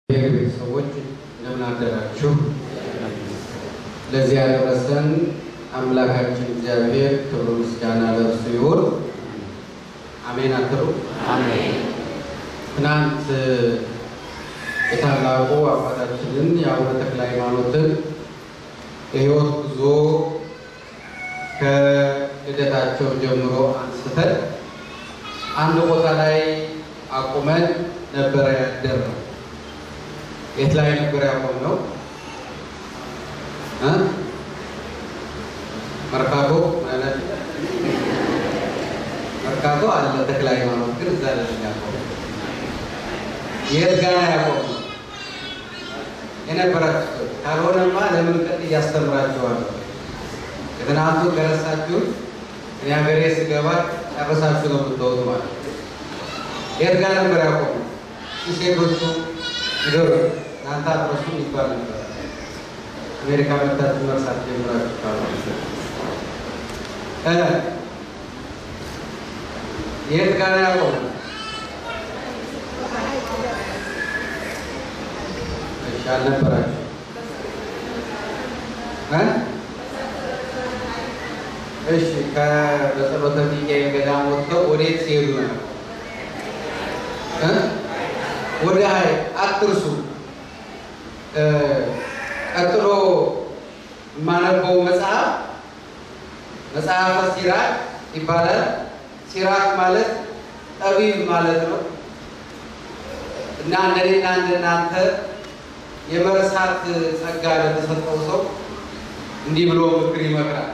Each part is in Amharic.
የእግዚአብሔር ቤተሰቦች እንደምን አደራችሁ። ለዚህ ያደረሰን አምላካችን እግዚአብሔር ክብር ምስጋና ለእርሱ ይሁን። አሜን አትሉ? ትናንት የታላቁ አባታችንን የአቡነ ተክለ ሃይማኖትን የሕይወት ጉዞ ከልደታቸው ጀምሮ አንስተን አንድ ቦታ ላይ አቁመን ነበረ ያደርነው። የት ላይ ነበር ያቆምነው? እ መርካቶ ማለት መርካቶ አለ ተክለ ሃይማኖት ግን እዛ ላይ ያቆምነው። የት ጋር ያቆምነው? የነበራችሁ ካልሆነማ ለምን ቀን እያስተምራችኋለሁ። የትናንቱ ከረሳችሁት እኔ ሀገሬ ስገባ ጨርሳችሁ ነው የምትወጡ ማለት ነው። የት ጋር ነበር ያቆምነው? ሴቶቹ ንገሩ። እናንተ አትረሱ ይባል ነበር። አሜሪካ መታችሁ መርሳት ጀምራችሁ ካሉ የት ጋር ያቆምነው? እሺ አልነበራችሁ እሺ ከበጸሎተ ሚካኤል ገዳም ወጥተው ወዴት ሲሄዱ ነው? ወደ ሀይ አትርሱ። ቀጥሎ የማነበው መጽሐፍ መጽሐፈ ሲራክ ይባላል። ሲራክ ማለት ጠቢብ ማለት ነው እና እንደኔና እንደናንተ የመርሳት ጸጋ ለተሰጠው ሰው እንዲህ ብሎ ምክር ይመክራል።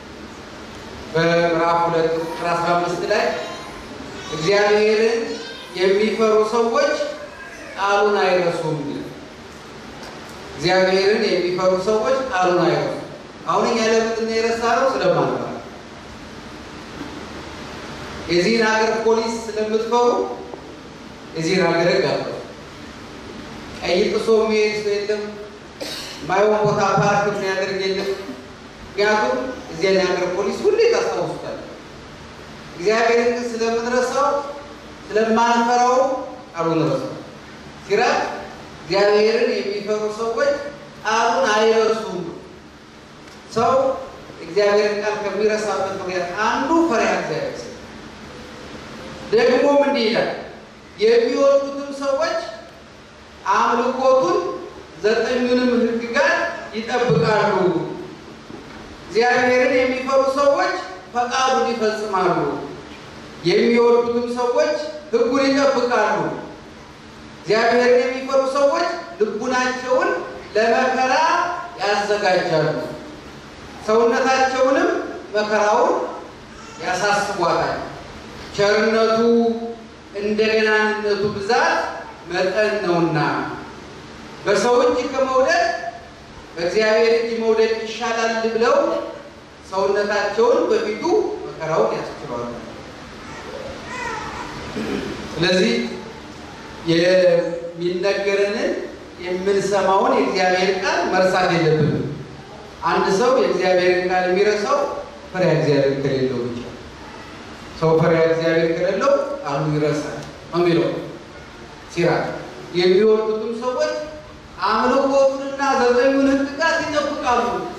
በምዕራፍ ሁለት ቁጥር አስራ አምስት ላይ እግዚአብሔርን የሚፈሩ ሰዎች ቃሉን አይረሱም። እግዚአብሔርን የሚፈሩ ሰዎች ቃሉን አይረሱም። አሁን እኛ ለምንድን ነው የረሳነው? ስለማንፈራ። የዚህን ሀገር ፖሊስ ስለምትፈሩ የዚህን ሀገር ሕግ አለ። ቀይ ጥሶ የሚሄድ ሰው የለም። ማይሆን ቦታ ፓርክ የሚያደርግ የለም። ምክንያቱም እዚያን የሀገር ፖሊስ ሁሌ ታስታውሱታል። እግዚአብሔርን ግን ስለምንረሳው ስለማንፈራው ቃሉን ረሳው። ሲራክ እግዚአብሔርን የሚፈሩ ሰዎች ቃሉን አይረሱም። ሰው እግዚአብሔርን ቃል ከሚረሳበት ምክንያት አንዱ ፈሪሃ እግዚአብሔር ስለ ደግሞም እንዲህ ይላል የሚወዱትም ሰዎች አምልኮቱን ዘጠኙንም ሕግጋት ይጠብቃሉ። እግዚአብሔርን የሚፈሩ ሰዎች ፈቃዱን ይፈጽማሉ። የሚወዱትም ሰዎች ሕጉን ይጠብቃሉ። እግዚአብሔርን የሚፈሩ ሰዎች ልቡናቸውን ለመከራ ያዘጋጃሉ፣ ሰውነታቸውንም መከራውን ያሳስቧታል። ቸርነቱ እንደ ገናንነቱ ብዛት መጠን ነውና በሰው እጅ ከመውደድ በእግዚአብሔር እጅ መውደድ ይሻላል ብለው ሰውነታቸውን በፊቱ መከራውን ያስችሏል። ስለዚህ የሚነገረንን የምንሰማውን የእግዚአብሔር ቃል መርሳት የለብንም። አንድ ሰው የእግዚአብሔርን ቃል የሚረሳው ፈሪሃ እግዚአብሔር ከሌለው ብቻ። ሰው ፈሪሃ እግዚአብሔር ከሌለው ቃሉ ይረሳል ነው የሚለው ሲራክ። የሚወዱትም ሰዎች አምልኮቱንና ዘጠኙን ሕግጋት ይጠብቃሉ።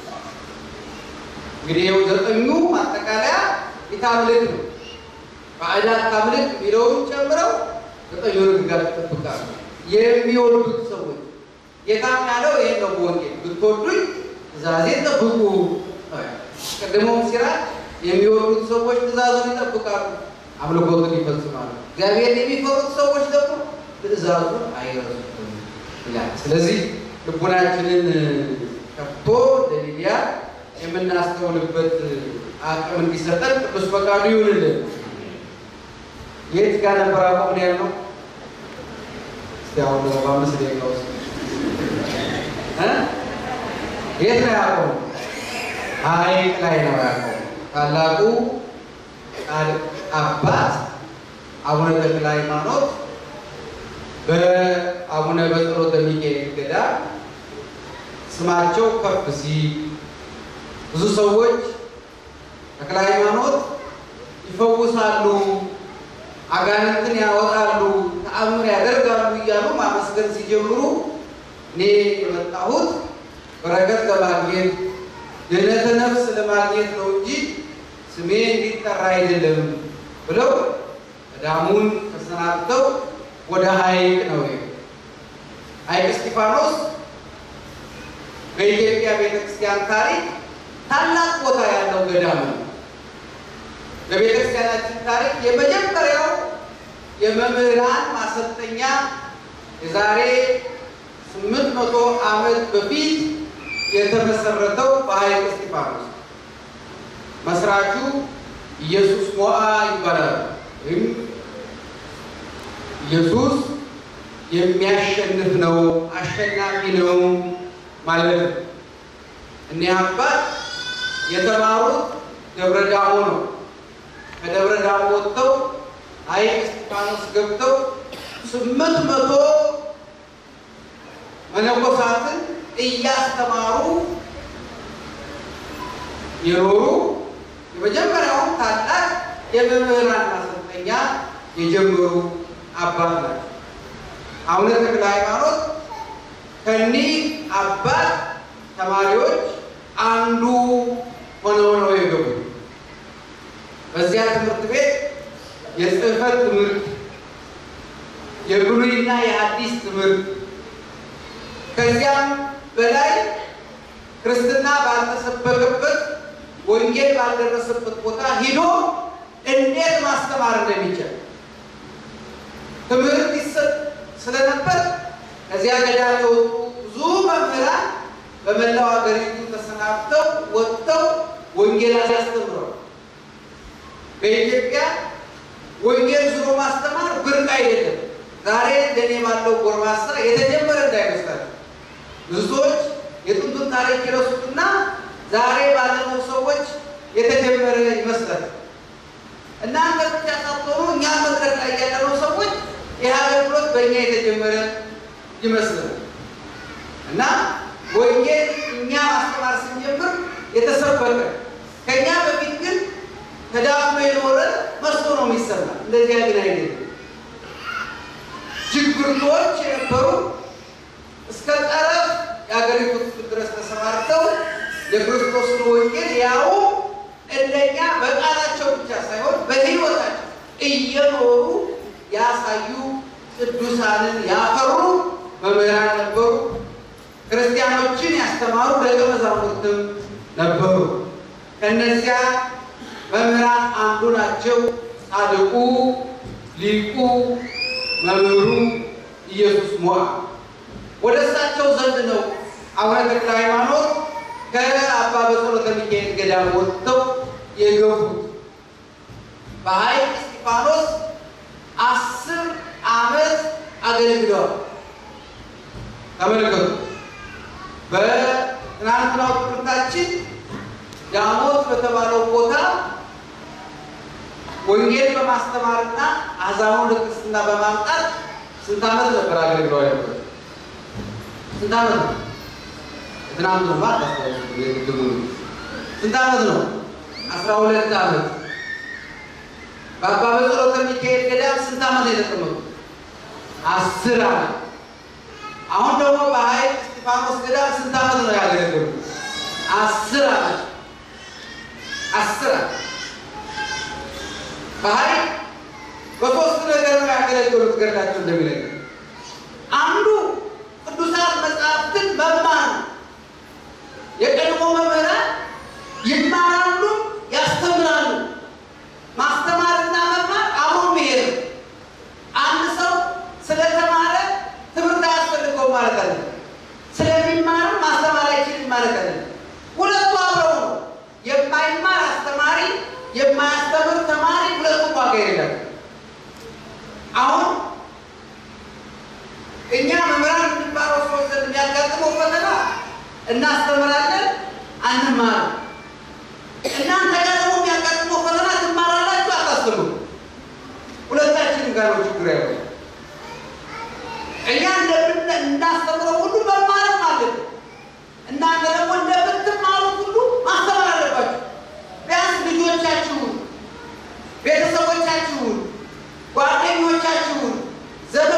እንግዲህ ይኸው ዘጠኙ ማጠቃለያ የታምልክ ነው። ባዕዳት ታምልክ የሚለውን ጨምረው ዘጠኙን ሕግጋት ይጠብቃሉ። የሚወዱት ሰዎች ጌታም ያለው ይሄን ነው በወንጌል ብትወዱኝ ትእዛዜን ጠብቁ። ቀድሞም ሲራክ የሚወዱት ሰዎች ትእዛዙን ይጠብቃሉ፣ አምልኮቱን ይፈጽማሉ። እግዚአብሔር የሚፈሩት ሰዎች ደግሞ ትእዛዙን አይረሱም ይላል። ስለዚህ ልቡናችንን ከፍቶ ለሊዲያ የምናስተውልበት አቅም እንዲሰጠን ቅዱስ ፈቃዱ ይሁንልን። የት ጋር ነበር አቆምን ያልነው? እስቲ አሁን ደግሞ በአምስት ደቂቃ ውስጥ የት ነው ያቆሙ? ሐይቅ ላይ ነው ያቆሙ። ታላቁ አባት አቡነ ተክለ ሃይማኖት በአቡነ በጸሎተ ሚካኤል ገዳም ስማቸው ከፍ ሲል ብዙ ሰዎች ተክለ ሃይማኖት ይፈውሳሉ፣ አጋንንትን ያወጣሉ፣ ተአምር ያደርጋሉ እያሉ ማመስገን ሲጀምሩ እኔ የመጣሁት በረከት ለማግኘት ድህነተ ነፍስ ለማግኘት ነው እንጂ ስሜ እንዲጠራ አይደለም ብለው ገዳሙን ተሰናብተው ወደ ሐይቅ ነው ይሄ ሐይቅ እስጢፋኖስ በኢትዮጵያ ቤተክርስቲያን ታሪክ ታላቅ ቦታ ያለው ገዳም ነው። በቤተክርስቲያናችን ታሪክ የመጀመሪያው የመምህራን ማሰልጠኛ የዛሬ ስምንት መቶ ዓመት በፊት የተመሰረተው በሐይቅ እስጢፋኖስ መስራቹ ኢየሱስ ሞዓ ይባላል። ወይም ኢየሱስ የሚያሸንፍ ነው፣ አሸናፊ ነው ማለት ነው። እኒህ አባት የተማሩት ደብረ ዳሞ ነው። ከደብረ ዳሞ ወጥተው ሐይቅ እስጢፋኖስ ገብተው ስምንት መቶ መነኮሳትን እያስተማሩ የኖሩ የመጀመሪያውን ታላቅ የመምህራን ማሰልጠኛ የጀመሩ አባት ናቸው። አቡነ ተክለ ሃይማኖት ከኒህ አባት ተማሪዎች አንዱ ሆነው ነው የገቡ። በዚያ ትምህርት ቤት የጽሕፈት ትምህርት፣ የብሉይና የሐዲስ ትምህርት ከዚያም በላይ ክርስትና ባልተሰበከበት ወንጌል ባልደረሰበት ቦታ ሂዶ እንዴት ማስተማር እንደሚቻል ትምህርት ይሰጥ ስለነበር ከዚያ ገዳም የወጡ ብዙ መምህራን በመላው ሀገሪቱ ተሰናብተው ወጥተው ወንጌል ያስተምረዋል። በኢትዮጵያ ወንጌል ዙሮ ማስተማር ብርቅ አይደለም። ዛሬ እንደኔ ባለው ጎርማሳ የተጀመረ እንዳይመስላችሁ። ብዙ ሰዎች የጥንቱን ታሪክ ይረሱትና ዛሬ ባለነው ሰዎች የተጀመረ ይመስላል። እናንተ ብቻ ሳትሆኑ እኛ መድረክ ላይ ያለነው ሰዎች ይህ አገልግሎት በእኛ የተጀመረ ይመስላል እና ወንጌል እኛ ማስተማር ስንጀምር የተሰበከ ከእኛ በፊት ግን ተዳፍኖ የኖረ መስሎ ነው የሚሰማ። እንደዚያ ግን አይደለም። ችግርቶች የነበሩ እስከ ጠረፍ የአገሪቱ ክፍል ድረስ ተሰማርተው የክርስቶስን ወንጌል ያው እንደኛ በቃላቸው ብቻ ሳይሆን በሕይወታቸው እየኖሩ ያሳዩ ቅዱሳንን ያፈሩ መምህራን ነበሩ። ክርስቲያኖችን ያስተማሩ ደቀ መዛሙርትም ነበሩ። ከእነዚያ መምህራን አንዱ ናቸው ጻድቁ ሊቁ መምህሩ ኢየሱስ ሞዓ። ወደ እሳቸው ዘንድ ነው አቡነ ተክለ ሃይማኖት ከአባ በጸሎተ ሚካኤል ገዳም ወጥተው የገቡት። በሐይቅ እስጢፋኖስ አስር ዓመት አገልግለዋል። ተመልከቱ። በትናንትናው ትምህርታችን ዳሞት በተባለው ቦታ ወንጌል በማስተማርና አሕዛቡን ለክርስትና በማምጣት ስንት ዓመት ነበር አገልግለዋል ነበር? ስንት ዓመት ነው? ትናንት ነው ማለት ግድሙ ስንት ዓመት ነው? አስራ ሁለት ዓመት። በአባ በጸሎተ ሚካኤል ገዳም ስንት ዓመት ነው የተቀመጡት? አስር ዓመት። አሁን ደግሞ በሐይቅ እስጢፋኖስ ገዳም ስንት ዓመት ነው ያገለገሉት? አስር ዓመት። አስር ዓመት በሐይቅ በሶስት ነገር ነው ያገለገሉት። ገድላቸው እንደሚነገር አንዱ ቅዱሳት መጽሐፍትን መማር ነው። የቀድሞ መምህራን ይማራሉ፣ ያስተምራሉ። ማስተማርና መማር አብሮ መሄድ ነው። አንድ ሰው ስለተማረ ትምህርት አያስፈልገው ማለት አለ። ስለሚማርም ማስተማር አይችልም ማለት አለ። ሁለቱ አብረው ነው። የማይማር አስተማሪ፣ የማያስተምር ተማሪ ሁለቱም ዋጋ የለም። አሁን እኛ መምህራን እንድንባረው ሰዎች ዘንድ የሚያጋጥመው ፈተና እናስተምራለን፣ አንማርም። እናንተ ጋር ደግሞ የሚያጋጥመው ፈተና ትማራላችሁ፣ አታስተምሩ። ሁለታችንም ጋር ነው ችግር ያለው። እኛ እንደምን እንዳስተምረው ሁሉ መማርም አለብን። እናንተ ደግሞ እንደምትማሩት ሁሉ ማስተማር አለባችሁ። ቢያንስ ልጆቻችሁን፣ ቤተሰቦቻችሁን፣ ጓደኞቻችሁን፣ ዘመ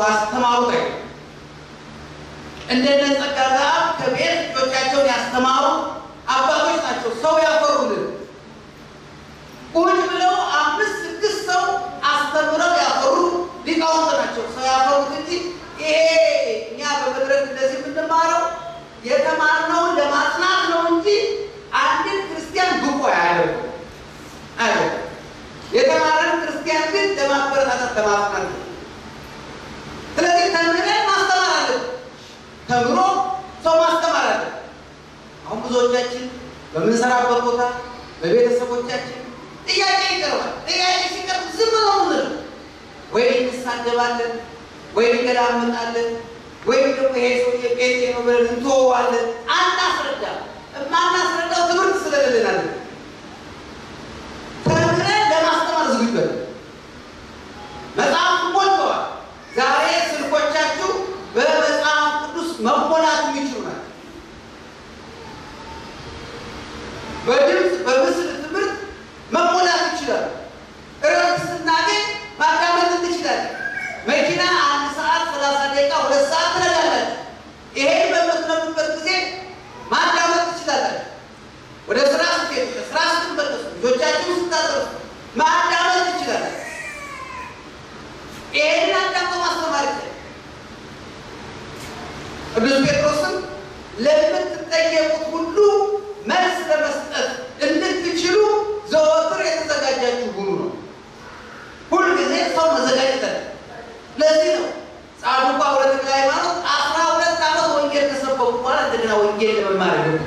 አስተማሩት አይደለም። እንደነ ጸጋ ዘአብ ከቤት ልጆቻቸውን ያስተማሩ አባቶች ናቸው። ሰው ያፈሩልን ቁጭ ብለው አምስት ስድስት ሰው አስተምረው ያፈሩ ሊቃውንት ናቸው። ሰው ያፈሩት እንጂ ይሄ እኛ በመድረክ እንደዚህ የምንማረው የተማርነውን ለማጽናት ነው እንጂ አንድን ክርስቲያን ብቁ አያደርጉም አያደርጉም። የተማረን ክርስቲያን ግን ለማበረታታት ለማጽናት ነው። ስለዚህ ተምረን ማስተማር አለን። ተምሮ ሰው ማስተማር አለን። አሁን ብዙዎቻችን በምንሰራበት ቦታ በቤተሰቦቻችን ጥያቄ ይቀርባል። ጥያቄ ሲቀርብ ዝም ነው የምንለው። ወይ እንሳደባለን፣ ወይ እንገላመጣለን፣ ወይም ደግሞ ይሄ ሰውዬ ጴንጤ ነው ብለን እንተወዋለን። አናስረዳ የማናስረዳው ትምህርት ስለሌለን አለ ተምረን ለማስተማር ዝግጁ ነን። መጽሐፍ ሞልተዋል። ዛሬ ስልኮቻችሁ በመጽሐፍ ቅዱስ መሞላት የሚችሉ ናቸው። በድምፅ በምስል ትምህርት መሞላት ይችላል። እረፍት ስናገኝ ማዳመጥ እንችላለን። መኪና አንድ ሰዓት ሰላሳ ደቂቃ ሁለት ሰዓት ትነዳላችሁ። ይሄን በምትነዱበት ጊዜ ማዳመጥ ትችላላችሁ። ወደ ስራ ስትሄዱ፣ ከስራ ስትመለሱ፣ ልጆቻችሁን ስታጠሩ ማዳመጥ ትችላላችሁ። ይሄንን አዳምጦ ማስተማር ይችላል። ቅዱስ ጴጥሮስም ለምትጠየቁት ሁሉ መልስ ለመስጠት እንድትችሉ ዘወትር የተዘጋጃችሁ ሁኑ ነው። ሁልጊዜ ሰው መዘጋጀት አለ። ለዚህ ነው ጻድቁ አቡነ ተክለ ሃይማኖት አስራ ሁለት ዓመት ወንጌል ከሰበኩ በኋላ እንደገና ወንጌል ለመማር ገቡ።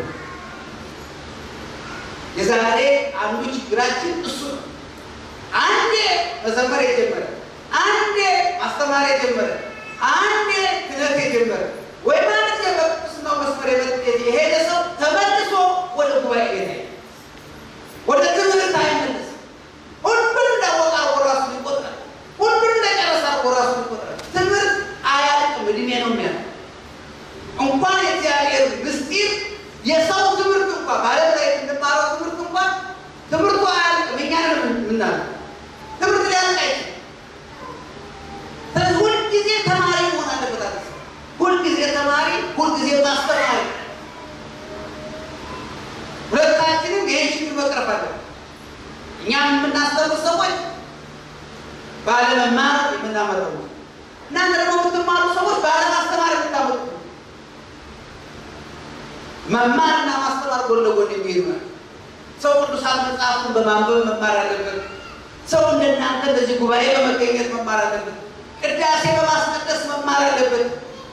የዛሬ አንዱ ችግራችን እሱ ነው። አንዴ መዘመር የጀመረ አንዴ ማስተማር የጀመረ አንዴ ክህነት የጀመረ ወይ ማለት በቅዱስናው መስመር የሄደ ሰው ተመልሶ ወደ ጉባኤ ቤት አይሄድም። ወደ ትምህርት አይመለስም። ሁሉን እንዳወቀ አድርጎ ራሱን ይቆጥራል። ሁሉን እንደጨረሰ አድርጎ ራሱን ይቆጥራል። ትምህርት አያልቅም፣ እድሜ ነው የሚያልቅ። እንኳን የእግዚአብሔር ምስጢር የሰው ትምህርት እንኳን በዓለም ላይ የምንማረው ትምህርት እንኳን ትምህርቱ አያልቅም። እኛ ነው የምናልቅ። ትምህርት ሊያልቅ አይችልም። ስለዚህ ሁልጊዜ ተማሪ መሆን አለበት። አለ ሰው። ሁልጊዜ ተማሪ፣ ሁልጊዜ ማስተማሪ። ሁለታችንም ይህን ችግር መቅረፍ አለብን። እኛም የምናስተምር ሰዎች ባለመማር የምናመጠው ነው። እናንተ ደግሞ የምትማሩ ሰዎች ባለማስተማር የምታመጡ ነው። መማርና ማስተማር ጎን ለጎን የሚሄዱ ናቸው። ሰው ቅዱሳት መጽሐፍትን በማንበብ መማር አለበት። ሰው እንደናንተ እንደዚህ ጉባኤ በመገኘት መማር አለበት። ቅዳሴ በማስቀደስ መማር አለበት።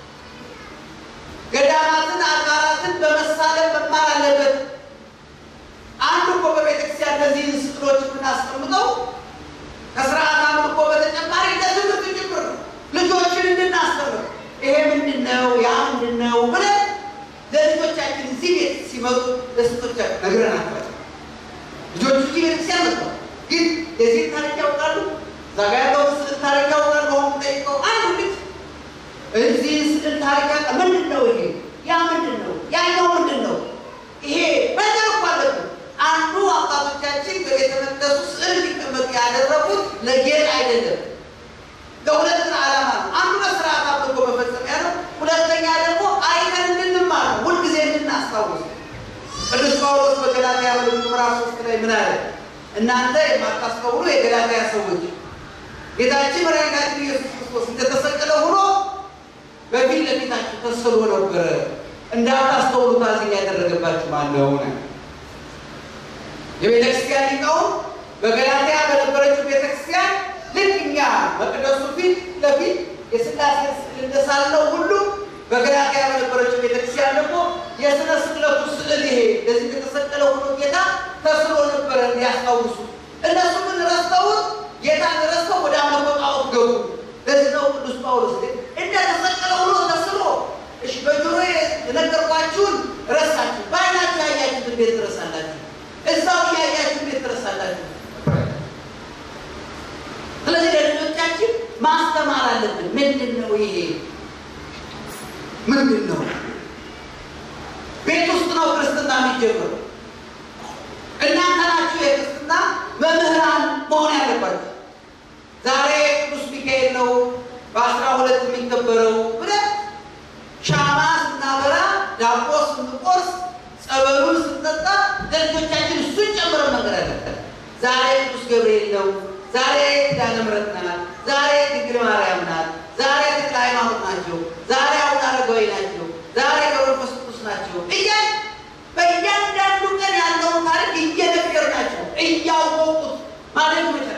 ገዳማትን አድባራትን በመሳለም መማር አለበት። አንዱ እኮ በቤተክርስቲያን እነዚህን ስዕሎች የምናስቀምጠው ከስርዓት አምልኮ በተጨማሪ ለትምህርት ጭምር ነው። ልጆችን እንድናስተምር ይሄ ምንድን ነው ያ ምንድን ነው ብለን ለልጆቻችን እዚህ ቤት ሲመጡ ለስቶቻችን ነግረናቸዋል። ልጆቹ እዚህ ቤተክርስቲያን መጥተው ግን የዚህ ታሪክ ያውቃሉ። እዛ ጋ ያለው ስዕል ታሪክ ያውቃሉ። አሁን ጠይቀው አንዱ ልጅ እዚህ ስዕል ታሪክ ያውቃል። ምንድን ነው ይሄ? ያ ምንድን ነው? ያኛው ምንድን ነው? ይሄ ነገር እኮ አለብን። አንዱ አባቶቻችን በቤተ መቅደሱ ስዕል እንዲቀመጡ ያደረጉት ለጌጥ አይደለም፣ ለሁለት ዓላማ ነው። አንዱ ለስርዓት አምልኮ መፈጸሚያ ነው። ሁለተኛ ደግሞ አይተን እንድንማር ነው፣ ሁልጊዜ እንድናስታውስ። ቅዱስ ጳውሎስ በገላትያ መልእክቱ ምዕራፍ ሶስት ላይ ምን አለ? እናንተ የማታስተውሉ የገላትያ ሰዎች ጌታችን መድኃኒታችን ኢየሱስ ክርስቶስ እንደተሰቀለ ሆኖ በፊት ለፊታችሁ ተስሎ ነበረ። እንዳታስተውሉ ታዝኝ ያደረገባችሁ ማነው? ነው የቤተ ክርስቲያን ሊቃውንት በገላትያ በነበረችው ቤተ ክርስቲያን ልክ እኛ መቅደሱ ፊት ለፊት የሥላሴ ስዕል እንደሳለው ሁሉ በገላትያ በነበረችው ቤተ ክርስቲያን ደግሞ የሥነ ስቅለቱ ስዕል ይሄ እንደዚህ እንደተሰቀለ ሆኖ ጌታ ተስሎ ነበረ እንዲያስታውሱ። እነሱ ግን ረስተውት ጌታን ረስተው ወደ አምልኮ ጣዖት ገቡ። ለዚህ ነው ቅዱስ ጳውሎስ ግን እንደተሰቀለ ሆኖ ተስሎ እሺ በጆሮ የነገርኳችሁን ረሳችሁ፣ በዓይናችሁ ያያችሁት እንዴት ትረሳላችሁ? እዛው እያያችሁ እንዴት ትረሳላችሁ? ስለዚህ ለልጆቻችን ማስተማር አለብን። ምንድን ነው ይሄ? ምንድን ነው? ቤት ውስጥ ነው ክርስትና የሚጀምረው። እናንተ ናችሁ የክርስትና መምህራን መሆን ያለባችሁ። ዛሬ ቅዱስ ሚካኤል ነው በአስራ ዕለት የሚከበረው ብለን ሻማ ስናበራ ዳቦ ስንቆርስ ጸበሉን ስንጠጣ ለልጆቻችን እሱን ጨምረን መንገድ አለብን። ዛሬ ቅዱስ ገብርኤል ነው፣ ዛሬ ኪዳነ ምሕረት ናት፣ ዛሬ ድንግል ማርያም ናት፣ ዛሬ ተክለ ሃይማኖት ናቸው፣ ዛሬ አቡነ አረጋዊ ናቸው፣ ዛሬ ገብረ መንፈስ ቅዱስ ናቸው እያል በእያንዳንዱ ቀን ያለውን ታሪክ እየነገርናቸው እያወቁት ማለት መቻል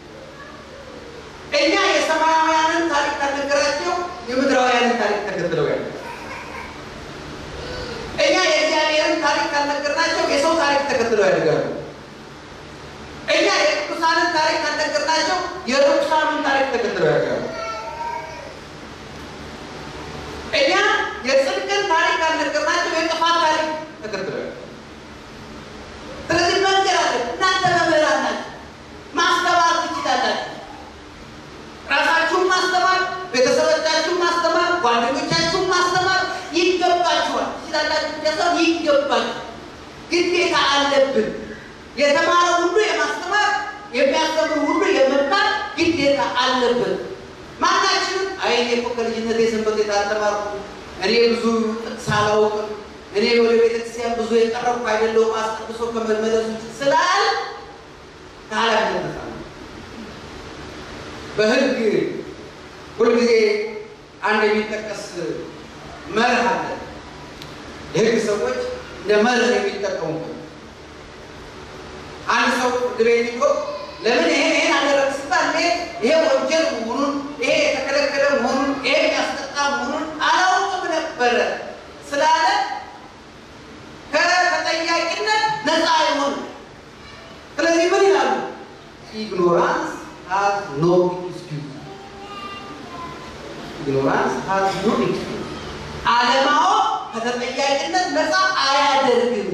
እኛ የሰማያውያንን ታሪክ ካልነገራቸው የምድራውያንን ታሪክ ተከትለው ያለ እኛ የእግዚአብሔርን ታሪክ ካልነገርናቸው የሰው ታሪክ ተከትለው ያደርጋሉ። እኛ የቅዱሳንን ታሪክ ካልነገርናቸው የርኩሳንን ታሪክ ተከትለው ያደርጋሉ። እኛ የጽድቅን ታሪክ ካልነገርናቸው የጥፋት ታሪክ ተከትለው ያደርጋሉ። ስለዚህ መንገድ አለ። እናንተ መምህራን ናችሁ፣ ማስተማር ትችላላችሁ። ራሳችሁን ማስተማር፣ ቤተሰቦቻችሁን ማስተማር፣ ጓደኞቻችሁን ማስተማር ይገባችኋል። ትችላላችሁ ብቻ ሳይሆን ይገባችሁ፣ ግዴታ አለብን። የተማረ ሁሉ የማስተማር የሚያስተምር ሁሉ የመማር ግዴታ አለብን። ማናችንም አይ እኔ እኮ ከልጅነቴ ሰንበት ቤት አልተማርኩም፣ እኔ ብዙ ጥቅስ አላውቅም፣ እኔ ወደ ቤተክርስቲያን ብዙ የቀረብኩ አይደለሁም አስቀድሶ ከመመለሱ ስላል ከኃላፊነት ነፃ ነው። በሕግ ሁልጊዜ አንድ የሚጠቀስ መርህ አለ። የሕግ ሰዎች እንደ መርህ የሚጠቀሙበት አንድ ሰው ፍርድ ቤት ሄዶ ለምን ይሄን ይሄን አደረግ ሲባል ይሄ ይሄ ወንጀል መሆኑን ይሄ የተከለከለ መሆኑን ይሄ የሚያስጠጣ መሆኑን አላውቅም ነበረ ስላለ ከተጠያቂነት ነፃ አይሆንም። ስለዚህ ምን ይላሉ? ኢግኖራንስ ሃዝ ኖ ኤክስኪውዝ ኢግኖራንስ ሃዝ ኖ ኤክስኪውዝ አለማወቅ ከተጠያቂነት ነፃ አያደርግም።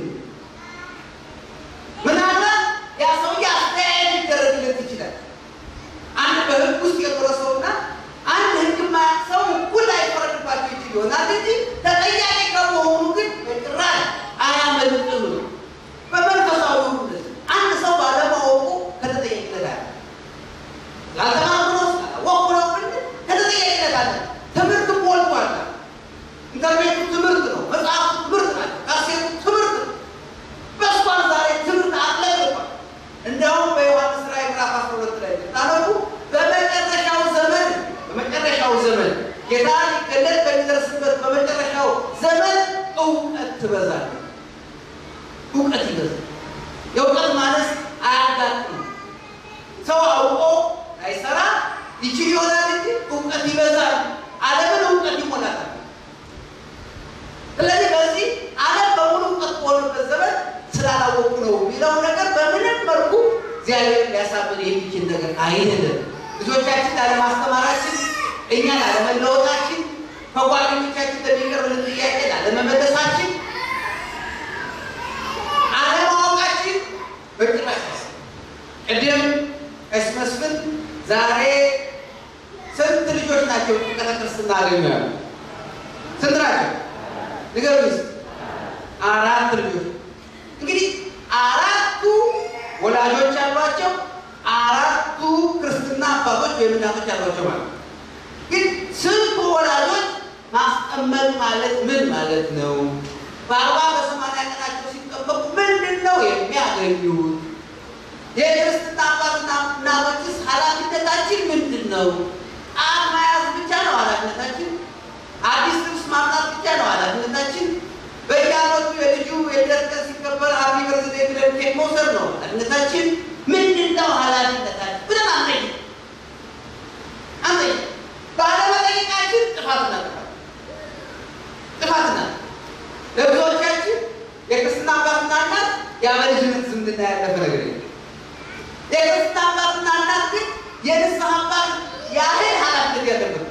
ምናልባት ያ ሰውዬ አስተያየት ሊደረግለት ይችላል። አንድ በህግ ውስጥ የኖረ ሰውና አንድ ህግ የማያውቅ ሰው እኩል አይፈረድባቸው ይችል ይሆናል እንጂ ተጠያቂ ከመሆኑ ግን በጭራሽ አያመልጥም ነው። በመንፈሳዊ ሁሉ አንድ ሰው ባለማወቁ ከተጠያቂነት አለ። ላልተማርኩ ነው ስላላወቅኩ ነው ብንል ከተጠያቂነት አለ። ትምህርት ሞልቷል። ኢንተርኔቱ ትምህርት ነው። መጽሐፉ ትምህርት ናቸው። ካሴቱ ትምህርት ነው። በስቷል። ዛሬ ትምህርት አጥለቅቋል። እንዲያውም በዮሐንስ ራዕይ ምዕራፍ 12 ላይ ታነቡ በመጨረሻው ዘመን በመጨረሻው ዘመን ጌታ ሊገለጥ በሚደርስበት በመጨረሻው ዘመን እውቀት ትበዛለች። እውቀት ይበዛል። የእውቀት ማነስ አያጋጥም። ሰው አውቆ አይሰራ ይችል ይሆናል እንጂ እውቀት ይበዛል። ዓለምን እውቀት ይሞላታል። ስለዚህ በዚህ ዓለም በሙሉ እውቀት በሆነበት ዘመን ስላላወቁ ነው የሚለው ነገር በምንም መልኩ እግዚአብሔር ሊያሳምን የሚችል ነገር አይደለም። ልጆቻችን ላለማስተማራችን፣ እኛ ላለመለወጣችን፣ ከጓደኞቻችን ለሚቀርብልን ጥያቄ ላለመመለሳችን፣ አለማወቃችን በጭራሽ ቅድም ቀሲስ መስፍን ዛሬ ስንት ልጆች ናቸው ጥምቀተ ክርስትና አገኙ ያሉ? ስንት ናቸው? ንገሩኝ እስኪ። አራት ልጆች እንግዲህ አራቱ ወላጆች አሏቸው፣ አራቱ ክርስትና አባቶች ወይም እናቶች አሏቸው ማለት ነው። ግን ስንቱ ወላጆች ማስጠመቅ ማለት ምን ማለት ነው? በአርባ በሰማንያ ቀናቸው ሲጠመቁ ምንድን ነው የሚያገኙት? የክርስትና አባትና እናቶችስ ኃላፊነታችን ምንድን ነው? ጣት መያዝ ብቻ ነው ኃላፊነታችን? አዲስ ልብስ ማምጣት ብቻ ነው ኃላፊነታችን? በየዓመቱ የልጁ የልደት ቀን ሲከበር ሀፒ በርዝዴይ ብለን ኬክ መውሰድ ነው ኃላፊነታችን? ምንድን ነው ኃላፊነታችን ብለን አንጠይቅ አንጠይቅ። ባለመጠየቃችን ጥፋትና ጥፋት ጥፋትና ለብዙዎቻችን የክርስትና አባትና እናት የአበልጅነት ዝምድና ያለፈ ነገር የለም። የክርስትና አባትና እናት ግን የንስሐ አባት ያህል ኃላፊነት ያለበት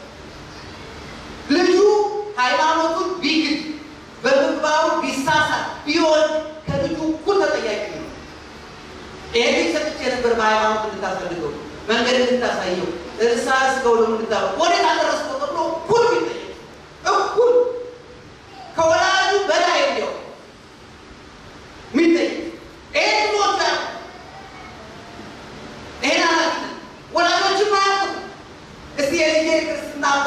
ልጁ ሃይማኖቱን ቢግድ በምግባሩ ቢሳሳት ቢሆን ከልጁ እኩል ተጠያቂ ነው። ይሄ ልጅ ሰጥቼ ነበር በሃይማኖት እንድታስፈልገው መንገድ እንድታሳየው ንስሐ ስገው ደግሞ እንድታ ወዴት አደረስከው ተብሎ እኩል ቢጠየቅ እኩል ከወላጁ በላይ እንዲያው ሚጠየቅ ይሄ ትሞታ ይሄን ኃላፊነት ወላጆችም አያውቁም። እስቲ የልጄ ክርስትና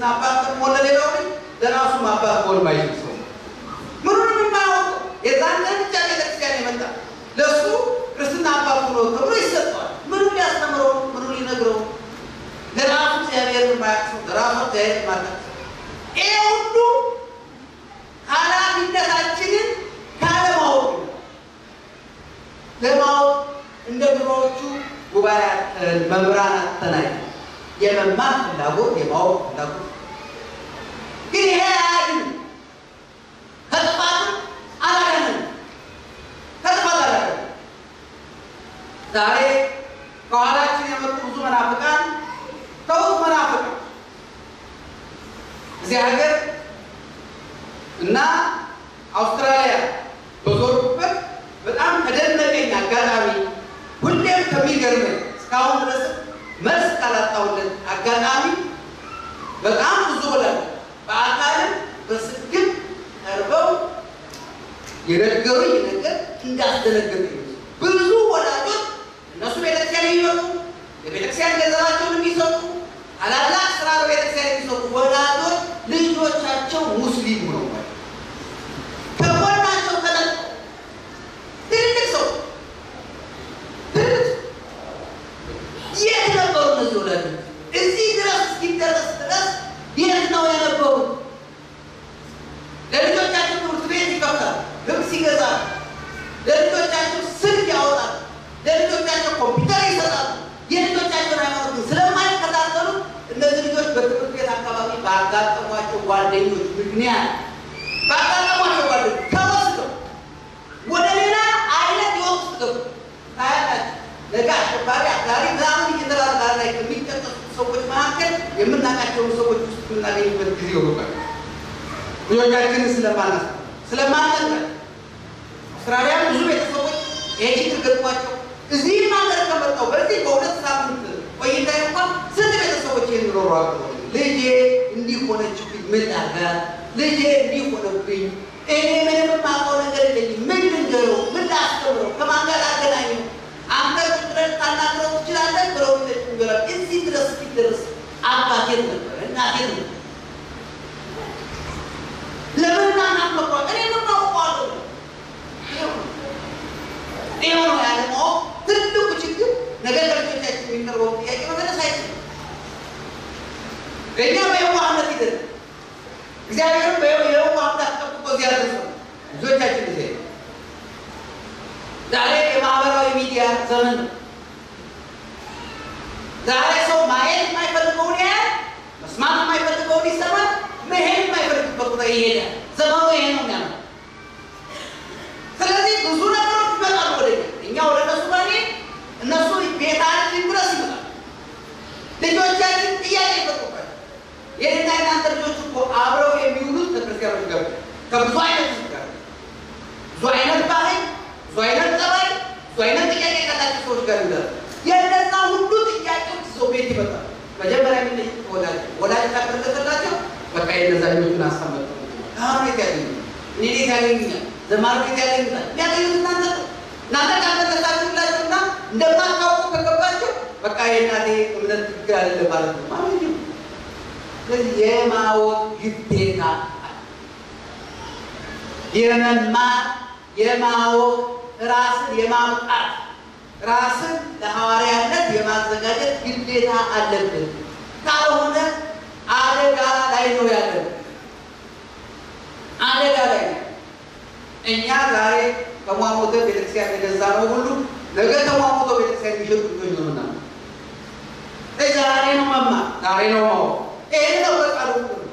ክርስትና አባት መሆን ለሌላው ልጅ ለራሱም አባት መሆን ማይችል ሰው ምኑንም የማያውቀው የዛን ቀን ብቻ ቤተክርስቲያን የመጣ ለእሱ ክርስትና አባት ሆኖ ተብሎ ይሰጠዋል። ምኑ ሊያስተምረው ምኑ ሊነግረው ለራሱ እግዚአብሔር የማያውቅ ሰው ለራሱ እግዚአብሔር የማያውቅ ሰው ይሄ ሁሉ ኃላፊነታችንን ካለማወቅ ነው። ለማወቅ እንደ ድሮዎቹ ጉባኤ አተን መምህራን አተናይ የመማር ፍላጎት የማወቅ ፍላጎት ግን ይሄ አያድንም። ከጥፋትም አላዳንም። ከጥፋት አላዳንም። ዛሬ ከኋላችን የመጡ ብዙ መናፍቃን ተውት መናፍቃን እዚህ ሀገር እና አውስትራሊያ በዞርኩበት በጣም ከደነቀኝ አጋጣሚ ሁሌም ከሚገርመኝ እስካሁን ድረስ መልስ ካላጣሁለት አጋጣሚ በጣም ብዙ ወላጆች በአካልም በስልክም ቀርበው የነገሩኝ ነገር እንዳስደነገጠኝ ብዙ ወላጆች እነሱ ቤተክርስቲያን የሚመጡ የቤተክርስቲያን ገንዘባቸውን የሚሰጡ ታላላቅ ስራ በቤተክርስቲያን የሚሰጡ ወላጆች ልጆቻቸው ሙስሊም ነው ከጎናቸው ተለጥፈው ትልቅ ሰው ትልቅ የት ነበሩ እነዚህ ወላጆች? እዚህ ድረስ እስኪደረስ ድረስ የት ነው የነበሩት? ለልጆቻቸው ትምህርት ቤት ይከፍታል፣ ልብስ ይገዛል፣ ለልጆቻቸው ስልክ ያወጣል፣ ለልጆቻቸው ኮምፒውተር ይሰጣሉ። የልጆቻቸውን ሃይማኖት ግን ስለማይከታተሉ እነዚህ ልጆች በትምህርት ቤት አካባቢ ባጋጠሟቸው ጓደኞች ምክንያት ባጋጠሟቸው ጓደኞች ተወስደው ወደ ሌላ አይነት ህይወት ውስጥ ገቡ። ታያላችሁ። ነገ አሸባሪ አክራሪ ምናምን እየተባለ ዛሬ ላይ ከሚጠቀሱ ሰዎች መካከል የምናውቃቸውን ሰዎች ውስጥ የምናገኝበት ጊዜ ይሆናል። ልጆቻችንን ስለማናስ ስለማናስ አውስትራሊያ ብዙ ቤተሰቦች ይሄ ችግር ገጥሟቸው እዚህም ሀገር ከመጣሁ በዚህ በሁለት ሳምንት ቆይታ እንኳን ስንት ቤተሰቦች የሚኖሩ አሉ። ልጄ እንዲህ ሆነችብኝ፣ ምን ላድርጋት? ልጄ እንዲህ ሆነብኝ፣ እኔ ምንም የማውቀው ነገር የለኝም፣ ምን ልንገረው? ምን ላስተምረው? ከማን ጋር ላገናኘው? አንተ ቁጭ ብለህ ልታናግረው ትችላለህ ብለው ይላል። እዚህ ድረስ እስኪደርስ አባቴን ነበር እናቴን ነበር ለምን እናት መቋ እኔ ምን አውቀዋለሁ? ይኸው ነው ያለ ማወቅ ትልቁ ችግር። ነገር ከልጆቻችን የሚቀርበው ጥያቄ መመለስ አይችልም። እኛ በየዋህነት ሂደን እግዚአብሔርም በየዋህነት አስጠብቆ እዚህ ያደርሰው ልጆቻችን ጊዜ ዛሬ የማህበራዊ ሚዲያ ዘመን ነው። ዛሬ ሰው ማየት የማይፈልገውን ያህል መስማት የማይፈልገውን ይሰማል። መሄድ የማይፈልግበት ቦታ ይሄዳል። ዘመኑ ይሄ ነው የሚያመ ስለዚህ ብዙ ነገሮች ይመጣሉ ወደ እኛ ወደ እነሱ ጋር እነሱ ቤታችን ድረስ ይመጣል። ልጆቻችን ጥያቄ ይፈጥሩበት። የኔና የናንተ ልጆች እኮ አብረው የሚውሉት ከክርስቲያኖች ጋር ከብዙ አይነት ህዝብ ጋር ብዙ አይነት ባህል፣ ብዙ አይነት ጠባይ፣ ብዙ አይነት ጥያቄ ካላቸው ሰዎች ጋር ይውላል። የእነዛ ሁሉ ጥያቄዎች ይዘው ቤት ይመጣል። መጀመሪያ የሚጠይቁት ወላጅ ወላጅ ካደረገላቸው በቃ የነዛኞቹን አሳመጡ አሁን ቤት ያገኙ እኔ ቤት ያገኙኛል ዘማሪ ቤት ያገኙታል የሚያገኙት እናንተ ነው። እናንተ ካልመለሳችሁላቸውና እንደማታውቁ ከገባቸው በቃ የእናቴ እምነት ትክክል አይደለም ማለት ነው ማለት ነው። ስለዚህ የማወቅ ግዴታ የመማር የማወቅ ራስን የማብቃት ራስን ለሐዋርያነት የማዘጋጀት ግዴታ አለብን። ካልሆነ አደጋ ላይ ነው ያለን። አደጋ ላይ ነው። እኛ ዛሬ ተሟሙተ ቤተክርስቲያን የገዛ ነው ሁሉ ነገ ተሟሙተ ቤተክርስቲያን የሚሸጡ ልጆች ነው ምና ዛሬ ነው መማር፣ ዛሬ ነው ማወቅ። ይህን ነው በቃሉ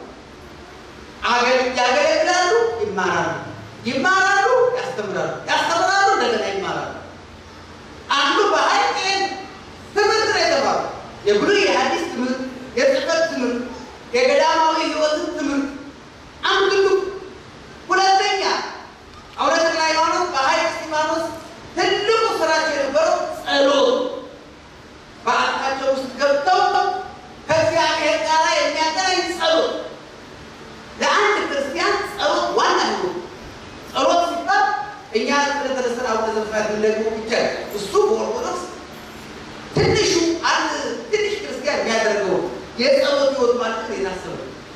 ያገለግላሉ፣ ይማራሉ፣ ይማራሉ፣ ያስተምራሉ፣ ያስተምራሉ፣ እንደገና ይማራሉ። አንዱ በሀይል ይህን ትምህርት ነው የተማሩ የብሉይ የሐዲስ ትምህርት፣ የጽሕፈት ትምህርት፣ የገዳማዊ ህይወትን ትምህርት አንዱ ትልቁ። ሁለተኛ አቡነ ተክለ ሃይማኖት በሀይል እስጢፋኖስ ትልቁ ስራቸው የነበረው ጸሎት በአካቸው ውስጥ ገብተው ከእግዚአብሔር ጋር የሚያገናኝ ጸሎት። ለአንድ ክርስቲያን ጸሎት ዋና ነው። ጸሎት ሲባል እኛ ስለተነስተን አቡነ ዘበሰማያት የምንደግሞ ብቻ እሱ በኦርቶዶክስ ትንሹ አንድ ትንሽ ክርስቲያን የሚያደርገው የጸሎት ህይወት ማለት ነው የታሰበ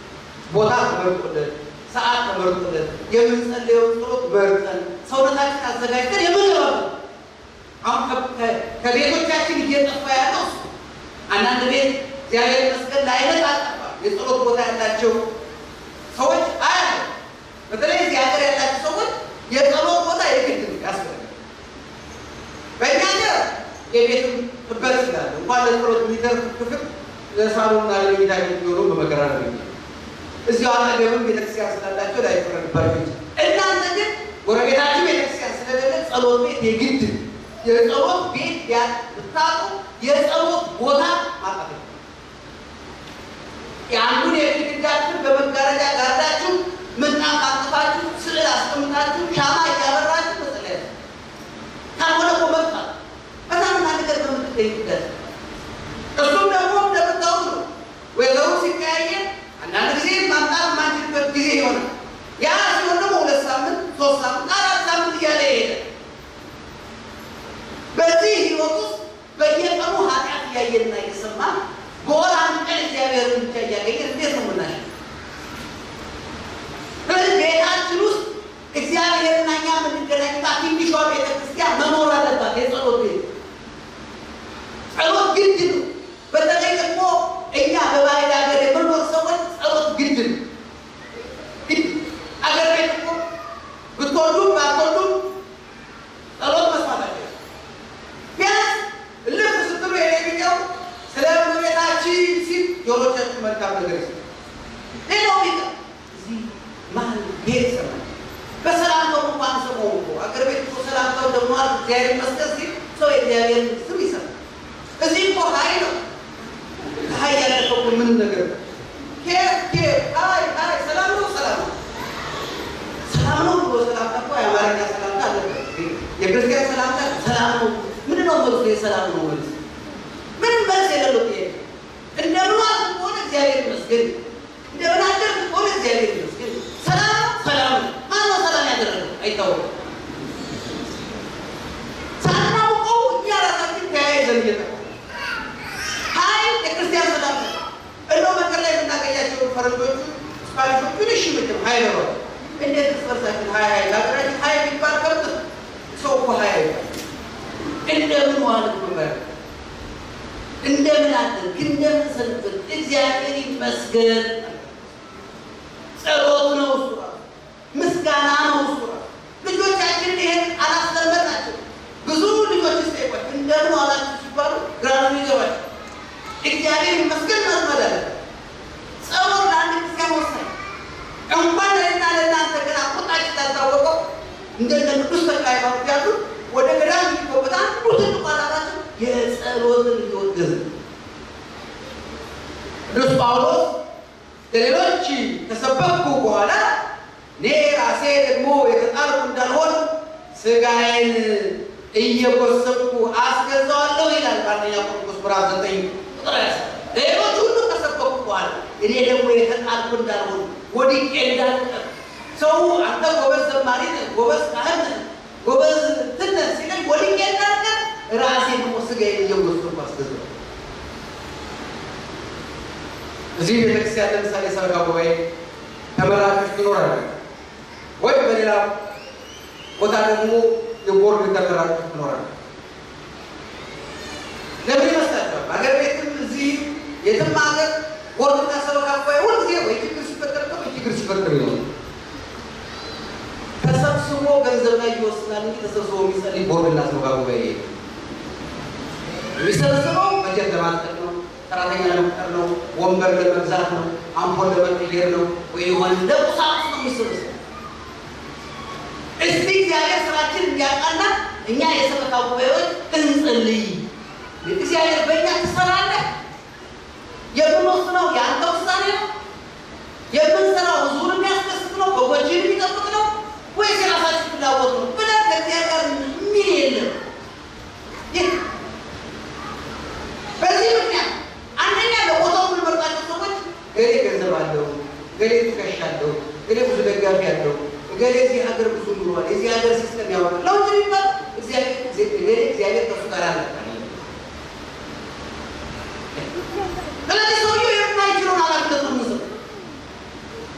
ቦታ ተመርጦለት ሰዓት ተመርጦለት የምንጸልየውን ጸሎት መርጠን ሰውነታችን አዘጋጅተን የምንገባበት አሁን ከቤቶቻችን እየጠፋ ያለው እሱ አንዳንድ ቤት እግዚአብሔር ይመስገን ለአይነት አልጠፋም። የጸሎት ቦታ ያላቸው ሰዎች አያለ በተለይ እዚህ ሀገር ያላቸው ሰዎች የጸሎት ቦታ የግድ ያስፈልጋል። በእኛ ሀገር የቤት ጥበት ስላለ እንኳን ለጸሎት የሚተርፍ ክፍል ለሳሎንና ለመኝታ ቤት ቢሆኑ በመከራ ነው የሚሆነው። እዚሁ አጠገብም ቤተክርስቲያን ስላላቸው ላይፈረድባቸው ይችላል። እናንተ ግን ጎረቤታችሁ ቤተክርስቲያን ስለሌለ ጸሎት ቤት የግድ የጸሎት ቤት ብታጡ የጸሎት ቦታ ማጣት የአንዱን የግድግዳችሁን በመጋረጃ ጋርዳችሁ ምንጣፍ አንጥፋችሁ ስዕል አስቀምጣችሁ ሻማ እያበራችሁ መጸለያ ካልሆነ እኮ መጥፋት በጣም ነገር በምትገኝበት እሱም ደግሞ እንደምታውቁ ነው። ወይዘሩ ሲቀያየር አንዳንድ ጊዜ ማምጣት የማንችልበት ጊዜ ይሆናል። ያ ሲሆን ደግሞ ሁለት ሳምንት፣ ሶስት ሳምንት፣ አራት ሳምንት እያለ ይሄዳል። በዚህ ህይወት ውስጥ በየቀኑ ኃጢአት እያየንና እየሰማን በወር አንድ ቀን እግዚአብሔርን ብቻ እያገኘን እንዴት ነው ምናሽ? ስለዚህ ቤታችን ውስጥ እግዚአብሔርና እኛ የምንገናኝባት ትንሿ ቤተክርስቲያን መኖር አለባት። የጸሎት ቤት ጸሎት ግድ ነው። በተለይ ደግሞ እኛ በባህል ሀገር የምንኖር ሰዎች ጸሎት ግድ ነው። አገር ቤት እኮ ብትወዱም ባትወዱም ጸሎት መስማት አለ። ቢያንስ ልብ ስትሉ የሌለው ስለ እመቤታችን ሲል ጆሮቻችሁ መልካም ነገር ይሰማል። ሌላው ቢቀር እዚህ መሀል ቤት ይሰማል። በሰላምታው እንኳን ሰሞኑ እኮ አገር ቤት እኮ ሰላምታው ደግሞ እግዚአብሔር ይመስገን ሲል ሰው የእግዚአብሔርን ስም ይሰማል። እዚህ እኮ ሀይ ነው። ሀይ ያለፈው እኮ ምን ነገር ነው? ኬፍ ኬፍ ሀይ ሀይ ሰላም ነው ሰላም ነው ሰላም ነው ብሎ ሰላምታ እኮ የአማርኛ ሰላምታ አለ። የክርስቲያን ሰላምታ ሰላም ነው። ምንድን ነው መልሱ? የሰላም ነው መልስ። ምንም መልስ የሌለው ጥያቄ። እንደምን ዋልክ ከሆነ እግዚአብሔር ይመስገን፣ እንደምን አደርክ ከሆነ እግዚአብሔር ይመስገን። ሰላም ነው ሰላም ነው። ማነው ሰላም ያደረገው? አይታወቅም። ሳናውቀው እኛ ራሳችን ተያይዘን እየጠፋ ሀይ የክርስቲያን ሰላም ነው። እንደው መንገድ ላይ የምናገኛቸው ፈረንጆቹ ስፓኒሾቹን እሺ ምትም ሀይ ነው እንዴት እርስ በርሳችን ሀይ ሀይ ለሀገራችን ሀይ የሚባል ከብት ሰው እኮ ሀይ አይባል። እንደምን ዋልክ ብበር እንደምን አደርክ እንደምን ሰንበት እግዚአብሔር ይመስገን። ጸሎት ነው እሱ ራሱ ምስጋና ነው እሱ ራሱ። ልጆቻችንን ይሄን አላስለመድናቸው። ብዙ ልጆች ስጠይቋቸው እንደምን ዋላችሁ ሲባሉ ግራ ነው የሚገባቸው። እግዚአብሔር ይመስገን መልመድ አለ። ጸሎት ለአንድ ክርስቲያን ወሳኝ እንኳን ለእና ለእናንተ ገና ቁጣችን ታልታወቀው እንደነ ቅዱስ ተክለ ሃይማኖት ያሉ ወደ ገዳም የሚገቡት አንዱ ትልቁ ዓላማቸው የጸሎትን ሕይወት ገዝ ቅዱስ ጳውሎስ ለሌሎች ከሰበኩ በኋላ እኔ ራሴ ደግሞ የተጣልኩ እንዳልሆን ሥጋዬን እየጎሰብኩ አስገዛዋለሁ ይላል በአንደኛ ቆሮንቶስ ምዕራፍ ዘጠኝ ቁጥር ያስ ሌሎች ሁሉ ከሰበኩ በኋላ እኔ ደግሞ የተጣልኩ እንዳልሆን ወድቄ እንዳልቀር ሰው አንተ ጎበዝ ዘማሪ ነህ፣ ጎበዝ ካህን ነህ፣ ጎበዝ እንትን ነህ ሲለኝ ወድቄ እንዳልቀር ራሴ ደግሞ ሥጋዬን እየጎሰብኩ አስገዛዋለሁ። እዚህ ቤተክርስቲያን ለምሳሌ ሰበካ ጉባኤ ተመራጮች ትኖራለህ ወይ በሌላ ቦታ ደግሞ የቦርድ ተመራጮች ትኖራለህ። ለምን ይመስላችኋል? አገር ቤትም እዚህ የትም ሀገር ቦርድና ሰበካ ጉባኤ ሁልጊዜ ወይ ችግር ሲፈጠር ነው ወይ ችግር ሲፈጠር ነው። ተሰብስቦ ገንዘብ ላይ ይወስናል እንጂ ተሰብስቦ የሚጸልይ ቦርድና ሰበካ ጉባኤ የሚሰበስበው በጀት ለማጥቀር ነው፣ ሰራተኛ ለመቅጠር ነው፣ ወንበር ለመግዛት ነው፣ አምፖል ለመቀየር ነው፣ ወይ የሆነ ለቁሳቁስ ነው የሚሰበስበው። እስቲ እግዚአብሔር ስራችን እንዲያቃና እኛ የሰበካ ጉባኤዎች እንጸልይ። እግዚአብሔር በእኛ ትሰራለህ። የምንወስነው የአንተ ውሳኔ ነው። የምንሰራው ህዝቡን የሚያስደስት ነው፣ በጎችን የሚጠብቅ ነው ወይስ የራሳችን ፍላጎት ነው ብለን ከእግዚአብሔር ጋር የሚል የለም። ይህ በዚህ ምክንያት አንደኛ ለቦታው የምንመርጣቸው ሰዎች ገሌ ገንዘብ አለው፣ ገሌ ትከሻ አለው፣ ገሌ ብዙ ደጋፊ አለው፣ ገሌ እዚህ ሀገር ብዙ ኑሯል፣ የዚህ ሀገር ሲስተም ያወራል። ለውጥ የሚባል እግዚአብሔር እግዚአብሔር ከሱ ጋር አለ። ስለዚህ ሰውየው የማይችለውን ኃላፊነት ነው የምንሰጠው።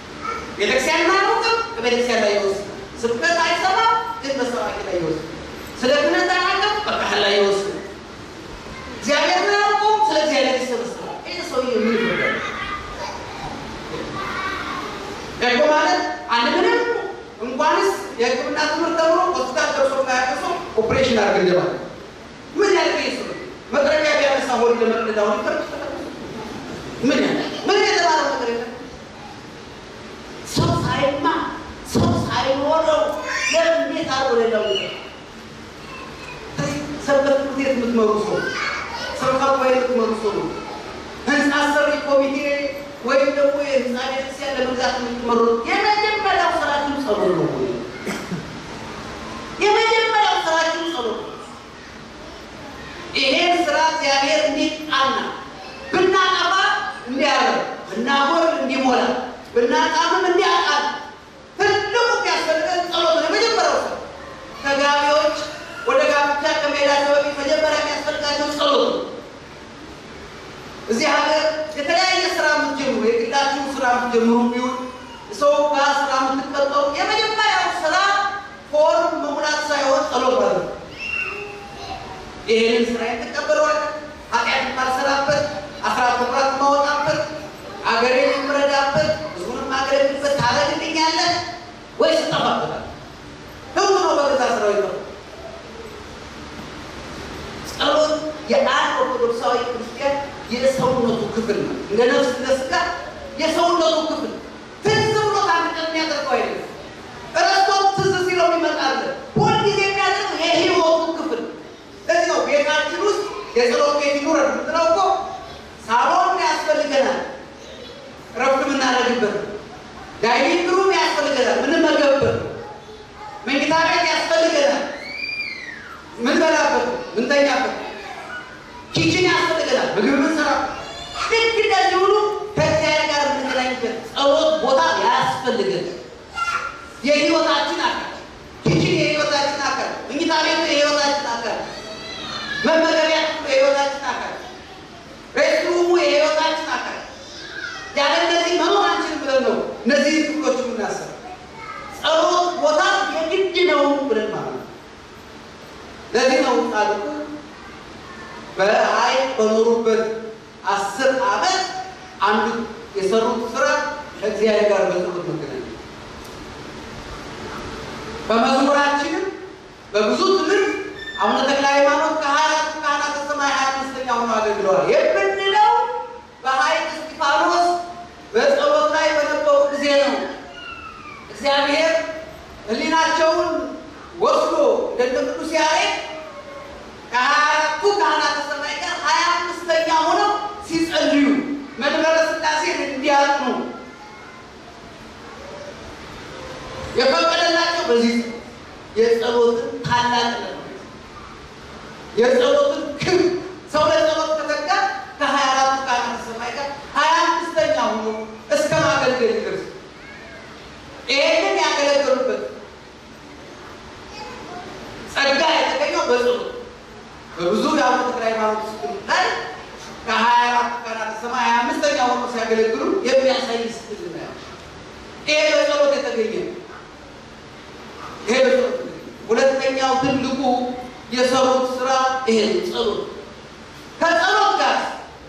በቤተክርስቲያን ላይ ይወስናል። ስብከት አይሰማም፣ ግን በሰባኪ ላይ ይወስናል። ስለ ክህነት አናውቅም፣ በካህን ላይ ይወስናል። እግዚአብሔር ምን አውቀውም፣ ስለ እግዚአብሔር ይሰበስባል። ይህ ሰውዬ ምን ይፈርዳል? ደግሞ ማለት አንድ ምንም እንኳንስ የሕክምና ትምህርት ተምሮ ሆስፒታል ደርሶ ማያውቅ ሰው ኦፕሬሽን አድርግ እንደማለት ምን ያህል ሱ መጥረቢያ ቢያነሳ ሆድ ለመቅደድ አሁን ይፈርድ ምን ያህል ምን የተባለ ነገር የለም። ሰው ሳይማ ሰው ሳይኖረው ለምን እንዴት አድርጎ ሌላው ሰንበት ትምህርት ቤት የምትመሩ ሰው ሰበካ ጉባኤ የምትመሩ ሰው ነው ህንፃ ሰሪ ኮሚቴ ወይም ደግሞ የህንፃ ቤተክርስቲያን ለመግዛት የምትመሩ የመጀመሪያው ስራችን ጸሎት ነው። የመጀመሪያው ስራችን ጸሎት ነው። ይሄን ስራ እግዚአብሔር እንዲጣና ብናጠፋ እንዲያረግ ብናጎል እንዲሞላ ብናጣምም እንዲያጣል ትልቁ የሚያስፈልገን ጸሎት ነው። የመጀመሪያው ስራ ተጋቢዎች ወደ ጋብቻ ከመሄዳቸው በፊት መጀመሪያ የሚያስፈልጋቸው ጸሎት ነው። እዚህ ሀገር የተለያየ ስራ የምትጀምሩ የግላችሁ ስራ የምትጀምሩ ቢሆን ሰው ጋር ስራ የምትቀጠሩ የመጀመሪያው ስራ ፎርም መሙላት ሳይሆን ጸሎት ማለት ነው። ይህንን ስራ የተቀበለዋል ኃጢአት የማልሰራበት አስራት በኩራት የማወጣበት አገሬን የምረዳበት ህዝቡን የማገለግልበት ታደርግልኛለህ ወይስ እጠፋበታለሁ? ህዝቡ ነው በገዛ ስራው ይጠፋ ጸሎት የአንድ ኦርቶዶክሳዊ ክርስቲያን የሰውነቱ ክፍል ነው። እንደ ነፍስ እንደ ስጋ የሰውነቱ ክፍል ትዝ ብሎት አንድ ቀን የሚያደርገው አይደለም። እረስቶም ትዝ ሲለው ይመጣል። ሁልጊዜ የሚያደርገው የህይወቱ ክፍል። ለዚህ ነው ቤታችን ውስጥ የጸሎት ቤት ይኑረን የምትለው እኮ ሳሎን ያስፈልገናል፣ እረፍት የምናደርግበት ዳይኒንግ ሩም ያስፈልገናል፣ ምንመገብበት መኝታ ቤት ያስፈልገናል ምንበላበት ምንተኛበት ኪችን ያስፈልገናል። ምግብ ምንሰራ ልክ እንደዚህ ሁሉ ከእግዚአብሔር ጋር የምንገናኝበት ጸሎት ቦታ ያስፈልገን። የህይወታችን አካል ኪችን የህይወታችን አካል፣ መኝታ ቤቱ የህይወታችን አካል፣ መመገቢያ ክፍሉ የህይወታችን አካል፣ ሬስትሩሙ የህይወታችን አካል። ያለ እነዚህ መኖር አንችልም ብለን ነው እነዚህ ክፍሎች የምናስብ። ጸሎት ቦታ የግድ ነው ብለን ማለት ነው። ለዚህ ነው ጻድቁ በሀይል በኖሩበት አስር ዓመት አንዱ የሰሩት ስራ ከእግዚአብሔር ጋር በጸሎት መገናኘት። በመዝሙራችንም በብዙ ትምህርት አቡነ ተክለ ሃይማኖት ከሀያ አራቱ ካህናተ ሰማይ ሀያ አምስተኛ ሆነው አገልግለዋል የምንለው በሀይቅ እስጢፋኖስ በጸሎት ላይ በነበሩ ጊዜ ነው። እግዚአብሔር ሕሊናቸውን ወስዶ እንደ ቅዱስ ያሬድ ከሀያ አራቱ ካህናተ ሰማይ ጋር ሀያ አምስተኛ ሆነው ሲጸልዩ መንበረ ሥላሴን እንዲያጥኑ የፈቀደላቸው በዚህ የጸሎትን ታላቅነት የጸሎትን ክብ ሰው ለጸሎት ከተጋ ከሀያ አራቱ ካህናተ ሰማይ ጋር ሀያ አምስተኛ ሆኖ እስከ ማገልገል ይደርስ ይሄንን ያገለገሉበት ጸጋ የተገኘው በጸሎት በብዙ የአቡነ ተክለ ሃይማኖት ላይ ከሀያ አራት ካህናተ ሰማይ ሀያ አምስተኛ ሆኖ ሲያገለግሉ የሚያሳይ ስዕል ነው። ይሄ በጸሎት የተገኘ ይሄ በጸሎት ሁለተኛው ትልቁ የሰሩት ስራ ይሄ ጸሎት ከጸሎት ጋር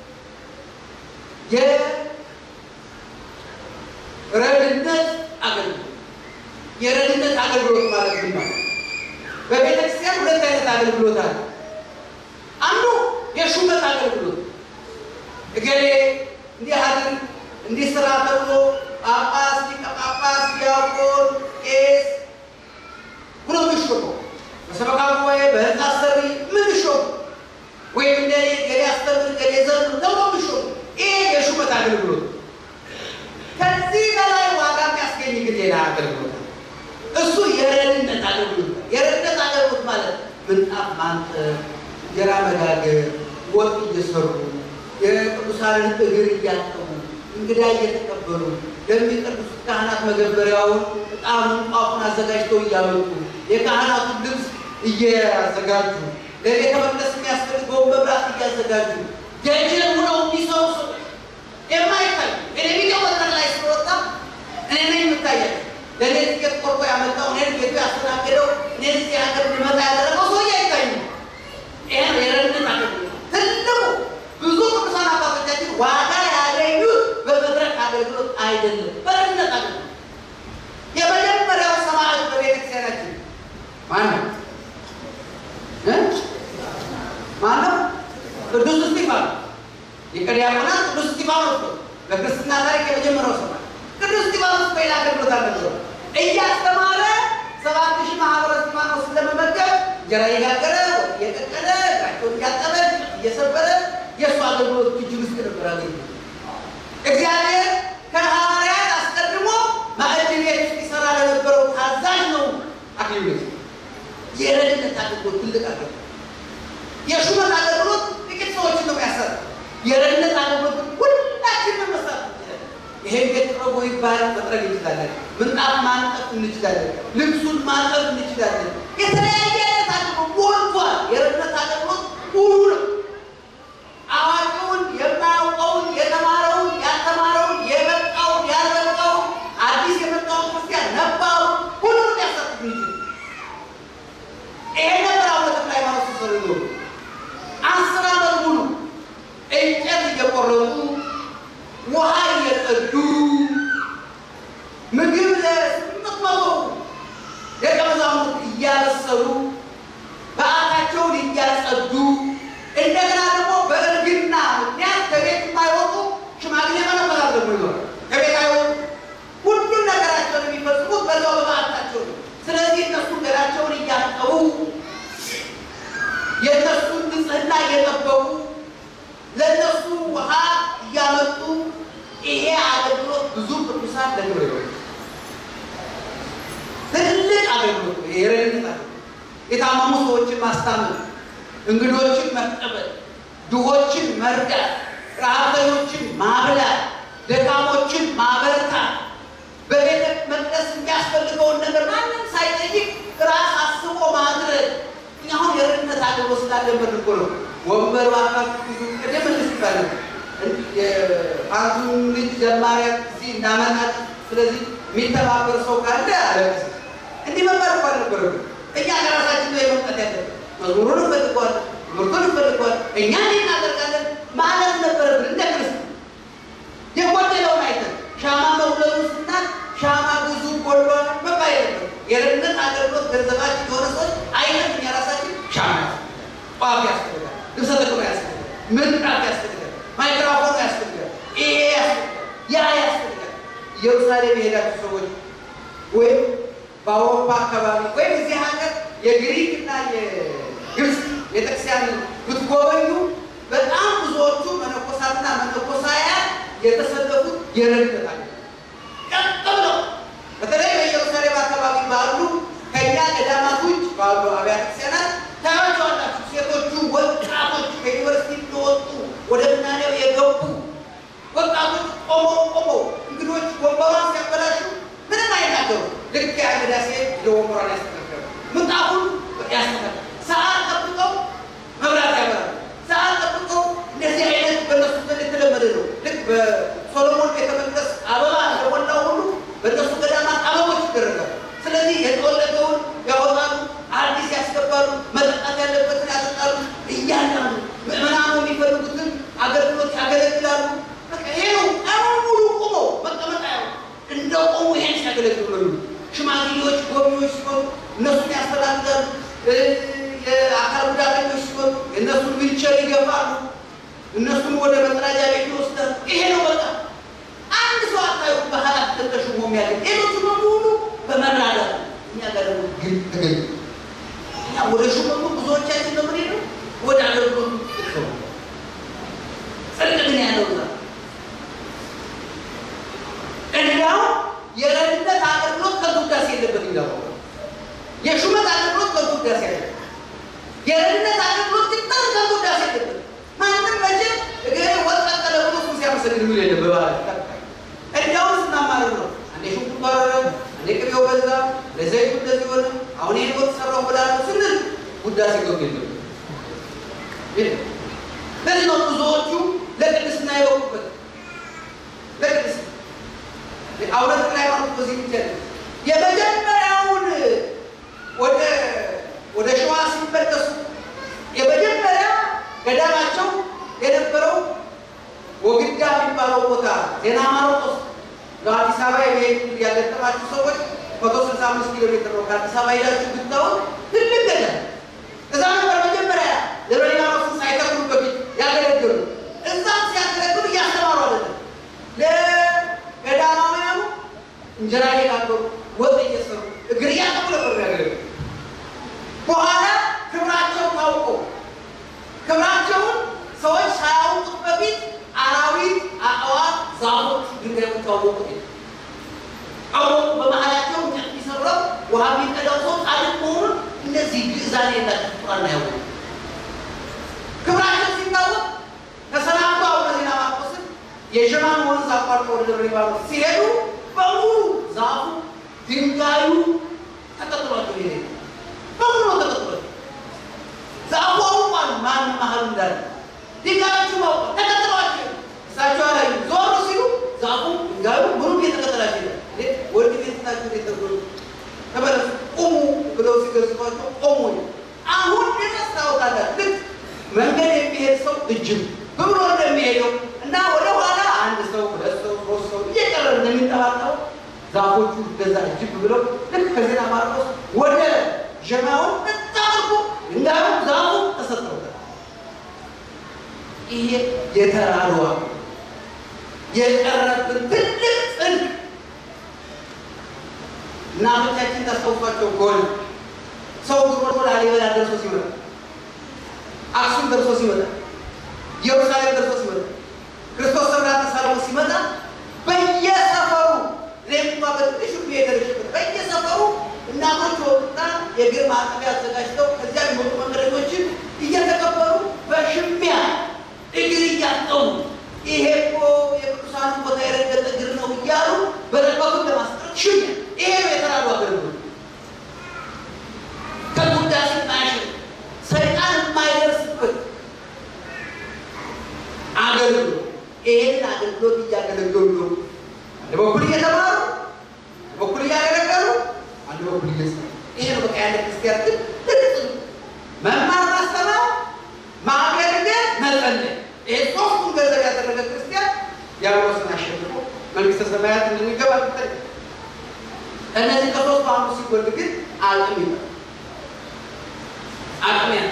የረድነት አገልግሎት የረድነት አገልግሎት ማለት ምን ማለት በቤተ ክርስቲያን ሁለት አይነት አገልግሎት አለ። አንዱ የሹመት አገልግሎት እገሌ እንዲህ አድርግ እንዲህ ስራ ተብሎ ጳጳስ፣ ሊቀ ጳጳስ፣ ዲያቆን፣ ቄስ ብሎ የሚሾመው በሰበካ ጉባኤ በህንፃ አሰሪ የምንሾሙ ወይም እንደ ገሌ አስተምር ገሌ ዘምር ተብሎ የሚሾሙ ይሄ የሹመት አገልግሎት። ከዚህ በላይ ዋጋ የሚያስገኝ ግን ሌላ አገልግሎት እሱ የረድነት አገልግሎት። የረድነት አገልግሎት ማለት ምንጣፍ ማንጠፍ፣ እንጀራ መጋገር፣ ወጥ እየሰሩ የቅዱሳንን እግር እያጠቡ እንግዳ እየተቀበሉ ለሚቀድሱት ካህናት መገበሪያውን ዕጣኑን ጧፉን አዘጋጅተው እያመጡ የካህናቱን ልብስ እያዘጋጁ ለቤተ መቅደስ የሚያስፈልገውን መብራት እያዘጋጁ ደጀን ሆነው የሚሰሩ ሰዎች የማይታይ ቴሌቪዥን መድረክ ላይ ስለወጣ እኔ ነኝ የምታያቸው ለእኔ ትኬት ቆርጦ ያመጣው እኔን ቤቱ ያስተናገደው እኔን እዚህ ሀገር እንድመጣ ያደረገው ሰውዬ አይታይም። ይሄ ነው የረድኤት አገልግሎት ትልቁ። ብዙ ቅዱሳን አባቶቻችን ዋጋ ያገኙት በመድረክ አገልግሎት አይደለም፣ በረድኤት አገልግሎት። የመጀመሪያው ሰማዕት በቤተክርስቲያናችን ማነው? ማነው? ቅዱስ እስጢፋኖስ ሊቀ ዲያቆናት ቅዱስ እስጢፋኖስ ነው። በክርስትና ታሪክ የመጀመሪያው ሰማዕት ቅዱስ እስጢፋኖስ በሌላ አገልግሎት አልነበረም። እያስተማረ ሰባት ሺህ ማህበረ እስጢፋኖስን ለመመገብ እንጀራ እየጋገረ እየቀቀለ እግራቸውን እያጠበ እየሰበረ የእሱ አገልግሎት እጅግ ውስጥ ነበር አገልግሎት። እግዚአብሔር ከሐዋርያት አስቀድሞ ማዕድ ቤት ውስጥ ይሰራ ለነበረው ታዛዥ ነው አክሊሉ የረድኤት አገልግሎት ትልቅ አገልግሎት። የሹመት አገልግሎት ጥቂት ሰዎችን ነው የሚያሰራ። የረድኤት አገልግሎት ሁላችንም መስራት እንችላለን። ይሄን ቤት ጥረጎ ይባል መጥረግ እንችላለን። ምንጣፍ ማንጠፍ እንችላለን። ልብሱን ማጠብ እንችላለን። የተለያየ አይነት አገልግሎት ሞልቷል። የረድኤት አገልግሎት ሙሉ ነው። አዋቂውን፣ የማያውቀውን፣ የተማረውን፣ ያልተማረውን፣ የበቃውን፣ ያልበቃውን፣ አዲስ የመጣውን ክርስቲያን ነባሩ ሁሉም ሊያሳትፍ ይችላል። ይሄ ነበር አቡነ ተክለ ሃይማኖት ሲሰሩ ይኖሩ አስር ዓመት ሙሉ እንጨት እየቆረጡ ውሃ እየቀዱ ምግብ ለስምንት መቶ ደቀ መዛሙርት እያበሰሉ በዓታቸውን እያጸዱ እንደገና ደግሞ በእርግና ምክንያት ከቤት የማይወጡ ሽማግሌ መነኮሳት ደግሞ ይኖራል። ከቤት አይወጡ። ሁሉም ነገራቸውን የሚፈጽሙት በዛው በበዓታቸው ነው። ስለዚህ እነሱ ገላቸውን እያጠቡ የእነሱን ንጽህና እየጠበቁ ለእነሱ ውሃ እያመጡ ይሄ አገልግሎት ብዙ ቅዱሳን ለግብረ ይሆ ትልቅ አገልግሎት ነው። የረድኤት አገልግሎት የታመሙ ሰዎችን ማስታመም፣ እንግዶችን መቀበል፣ ድሆችን መርዳት፣ ረሃብተኞችን ማብላት፣ ደካሞችን ማበረታት በቤተ መቅደስ የሚያስፈልገውን ነገር ማንም ሳይጠይቅ ራስ አስቦ ማድረግ። እኛ አሁን የረድኤት አገልግሎት ስላለበት እኮ ነው ወንበር ባካችሁ ብዙ ቅድም እንስ ይባላል አንዱን ልጅ ዘማሪያ እዚህ እንዳመጣት ስለዚህ የሚተባበር ሰው ካለ አለቀስ እንዲህ መባል እኮ አልነበረም። እኛ ከራሳችን ነው የመምጣት ያለብን። መዝሙሩን እንፈልገዋል፣ ትምህርቱን እንፈልገዋል፣ እኛ እንዲህ እናደርጋለን ማለት ነበረብን እንደ ክርስቲያን የጎደለውን አይተን ሻማ መውለዱ ስናት ሻማ ብዙ ጎሏል መባል የለበትም። የረድኤት አገልግሎት ገንዘባችን የሆነ ሰዎች አይነት እኛ ራሳችን ሻማ ያስፈልጋል፣ ቋፍ ያስፈልጋል፣ ልብሰ ተክህኖ ያስፈልጋል፣ ምንጣፍ ያስፈልጋል፣ ማይክሮፎኑ ያስፈልጋል፣ ይሄ ያስፈልጋል፣ ያ ያስፈልጋል። ኢየሩሳሌም የሄዳችሁ ሰዎች ወይም በአውሮፓ አካባቢ ወይም እዚህ ሀገር የግሪክ እና የግብፅ ቤተክርስቲያን ብትጎበኙ በጣም ብዙዎቹ መነኮሳትና መነኮሳያን የተሰለፉት የረድኤት አገልግሎት ቀጥ ብለው በተለይ በኢየሩሳሌም አካባቢ ባሉ ከእኛ ገዳማት ውጭ ባሉ አብያተ ክርስቲያናት ታያቸዋላችሁ። ሴቶቹ ወጣቶች ከዩኒቨርሲቲ እንደወጡ ወደ ምናኔው የገቡ ወጣቶች ቆመው ቆመው እንግዶች ወንበሯን ሲያበላሹ ምንም አይናገሩ። ልክ የአገዳ ሴት ለወንበሯን ያስተካከሉ፣ ምንጣፉን ያስተካከሉ፣ ሰዓት ጠብቀው መብራት ያበራሉ። ሰዓት ጠብቀው እንደዚህ አይነት በእነሱ ዘንድ የተለመደ ነው። ልክ በሶሎሞን ቤተ መቅደስ አበባ እንደሞላው ሁሉ በእነሱ ገዳማት አበቦች ይደረጋሉ። ስለዚህ የተወለደውን ያወጣሉ፣ አዲስ ያስገባሉ፣ መጠጣት ያለበትን ያጠጣሉ። እያንዳንዱ ምዕመናኑ የሚፈልጉትን አገልግሎት ያገለግላሉ። በቃ ይሄ ነው። ቀኑን ሙሉ ቆመው መቀመጥ ያው እንደ ቆሙ ይሄን ሲያገለግሉ ነው የሚውሉት። ሽማግሌዎች፣ ጎብኚዎች ሲሆኑ እነሱን ያስተናግዳሉ። የአካል ጉዳተኞች ሲሆኑ እነሱን ዊልቸር ይገፋሉ። እነሱን ወደ መጸዳጃ ቤት ይወስዳሉ። ይሄ ነው በቃ አንድ ሰው አታዩ በኃላፊነት ተሾሞ የሚያገኝ ሌሎቹ በሙሉ በመራዳት እኛ ጋር ደግሞ ግን ተገኝ እኛ ወደ ሹመቱ ብዙዎቻችን ነው ምን ነው ወደ አገልግሎቱ ጥቅሰው ጽድቅ ግን ያለው ዛ እንዲያው የረድኤት አገልግሎት ከጉዳሴ የለበት ይላሉ። የሹመት አገልግሎት ከጉዳሴ ያለ የረድኤት አገልግሎት ግን ከጉዳሴ የለበት ማንም መቼም እግሬ ወጥ ቀጠለ ብሎ እሱ ሲያመሰግን የሚል የለም። በባህል እንዲያውም ስናማርር ነው። አንዴ ሽንኩርቱ አረረ፣ አንዴ ቅቤው በዛ፣ ለዘይቱ እንደዚህ ሆነ፣ አሁን ይህን ወጥ ሰራው ብላለሁ ስንል ውዳሴ ገብ የለም። ለዚህ ነው ብዙዎቹ ለቅድስና የበቁበት ለቅድስና አቡነ ተክለ ሃይማኖት በዚህ ብቻ የመጀመሪያውን ወደ ወደ ሸዋ ሲመለሱ የመጀመሪያ ገዳማቸው የነበረው ወግዳ የሚባለው ቦታ ዜና ማርቆስ በአዲስ አበባ የሚሄዱ ያገጠማችሁ ሰዎች መቶ ስልሳ አምስት ኪሎ ሜትር ነው። ከአዲስ አበባ ሄዳችሁ ብታዩት ትልቅ ገዳም እዛ ነበር መጀመሪያ ደብረ ሊባኖስን ሳይተክሉ በፊት ያገለግሉ። እዛም ሲያገለግሉ እያስተማሩ አይደለም ለገዳማውያኑ እንጀራ እየጋገሩ ወጥ እየሰሩ እግር እያጠቡ ነበር ያገለግሉ። በኋላ ክብራቸው ታውቆ ክብራቸውን ሰዎች ሳያውቁት በፊት አራዊት፣ አዕዋፍ፣ ዛፎች ድንጋይ ታወቁ አወቁ። በመሀላቸው እንጨት ቢሰብረው ውሃ የሚቀዳው ሰው ጻድቅ መሆኑን እነዚህ ግዕዛን የላቸው ፍጡራን ያወቁ። ክብራቸው ሲታወቅ ተሰናብቶ አቡነ ዜና ማርቆስን የሸማን ወንዝ አቋርጠው ወደ ደብረ ሊባኖስ ሲሄዱ በሙሉ ዛፉ ድንጋዩ ተቀጥሏቸው ሄደ። በሙሉ ተቀጥሏቸው ዛፉ አውቋል ማን መሀል እንዳለ ድንጋዮቹ አውቋል ተቀጥሏቸው እሳቸው ላይ ዞር ሲሉ ዛፉ ድንጋዩ ምኑ እየተቀጠላቸው ሄደ። ወድ ቤታቸው የተጎ ተመለሱ ቁሙ ብለው ሲገዝቷቸው ቆሙ። አሁን ድረስ ታወቃላችሁ። ልክ መንገድ የሚሄድ ሰው እጅም ብሎ እንደሚሄደው እና ወደ ኋላ አንድ ሰው ሁለት ሰው ሶስት ሰው እየቀረ እንደሚጠባጠው ዛፎቹ ገዛ እጅብ ብለው ልክ ከዜና ማርቆስ ወደ ጀማውን ተጣርኩ እንዳሉ ዛፉ ተሰጥተውታል። ይሄ የተራሯ የቀረብን ትልቅ ጽድቅ እናቶቻችን ታስታውሷቸው ከሆነ ሰው ድሮ ላሊበላ ደርሶ ሲመጣ፣ አክሱም ደርሶ ሲመጣ፣ ኢየሩሳሌም ደርሶ ሲመጣ፣ ክርስቶስ ሰምራ ተሳልሞ ሲመጣ በየሰፈሩ ሬምቷ በትንሹ የደረሽበት በየሰፈሩ እናቶች ወጡና የእግር ማጠቢያ አዘጋጅተው ከዚያ የሚወጡ መንገደኞችን እየተቀበሉ በሽሚያ እግር እያጠቡ ይሄ እኮ የቅዱሳን ቦታ የረገጠ እግር ነው እያሉ በረከቱን ለማስጠረት ሽሚያ ይሄ ነው የተራዱ አገልግሎት። ከጉዳሴ ማያሽር ሰይጣን የማይደርስበት አገልግሎት ይሄንን አገልግሎት እያገለገሉ ነው። አንድ በኩል እየተማሩ አንድ በኩል እያገለገሉ አንድ በኩል እየሰሩ ይሄ ነው በቃ ያለ ክርስቲያን ግን ትልቅ መማር፣ ማስተማር፣ ማገልገል፣ መጸለይ ይሄ ሶስቱን ገንዘብ ያደረገ ክርስቲያን ዲያብሎስን አሸንፎ መንግስተ ሰማያት እንደሚገባ ትጠቅ እነዚህ ከሶስቱ አንዱ ሲጎል ግን አቅም ይላል አቅም ያንስ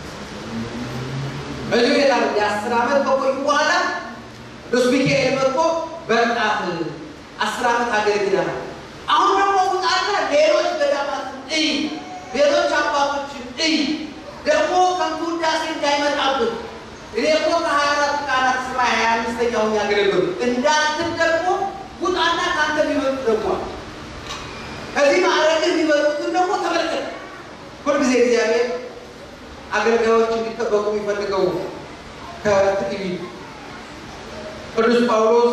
በዚህ ሁኔታ የአስር ዓመት ከቆዩ በኋላ ቅዱስ ሚካኤል መጥቶ በቃት አስር ዓመት አገልግለናል። አሁን ደግሞ ውጣና ሌሎች ገዳማትን እይ፣ ሌሎች አባቶችን እይ፣ ደግሞ ከንቱ ውዳሴ እንዳይመጣብን እኔ እኮ ከሀያ አራት ቃላት ሰማይ ሀያ አምስተኛውን ያገለግሉ እንዳንትን ደግሞ ውጣና ከአንተ የሚመጡ ደግሞ ከዚህ ማዕረግ የሚበሉትን ደግሞ ተመልከት። ሁልጊዜ እግዚአብሔር አገልጋዮች እንዲጠበቁ የሚፈልገው ከትዕቢት ቅዱስ ጳውሎስ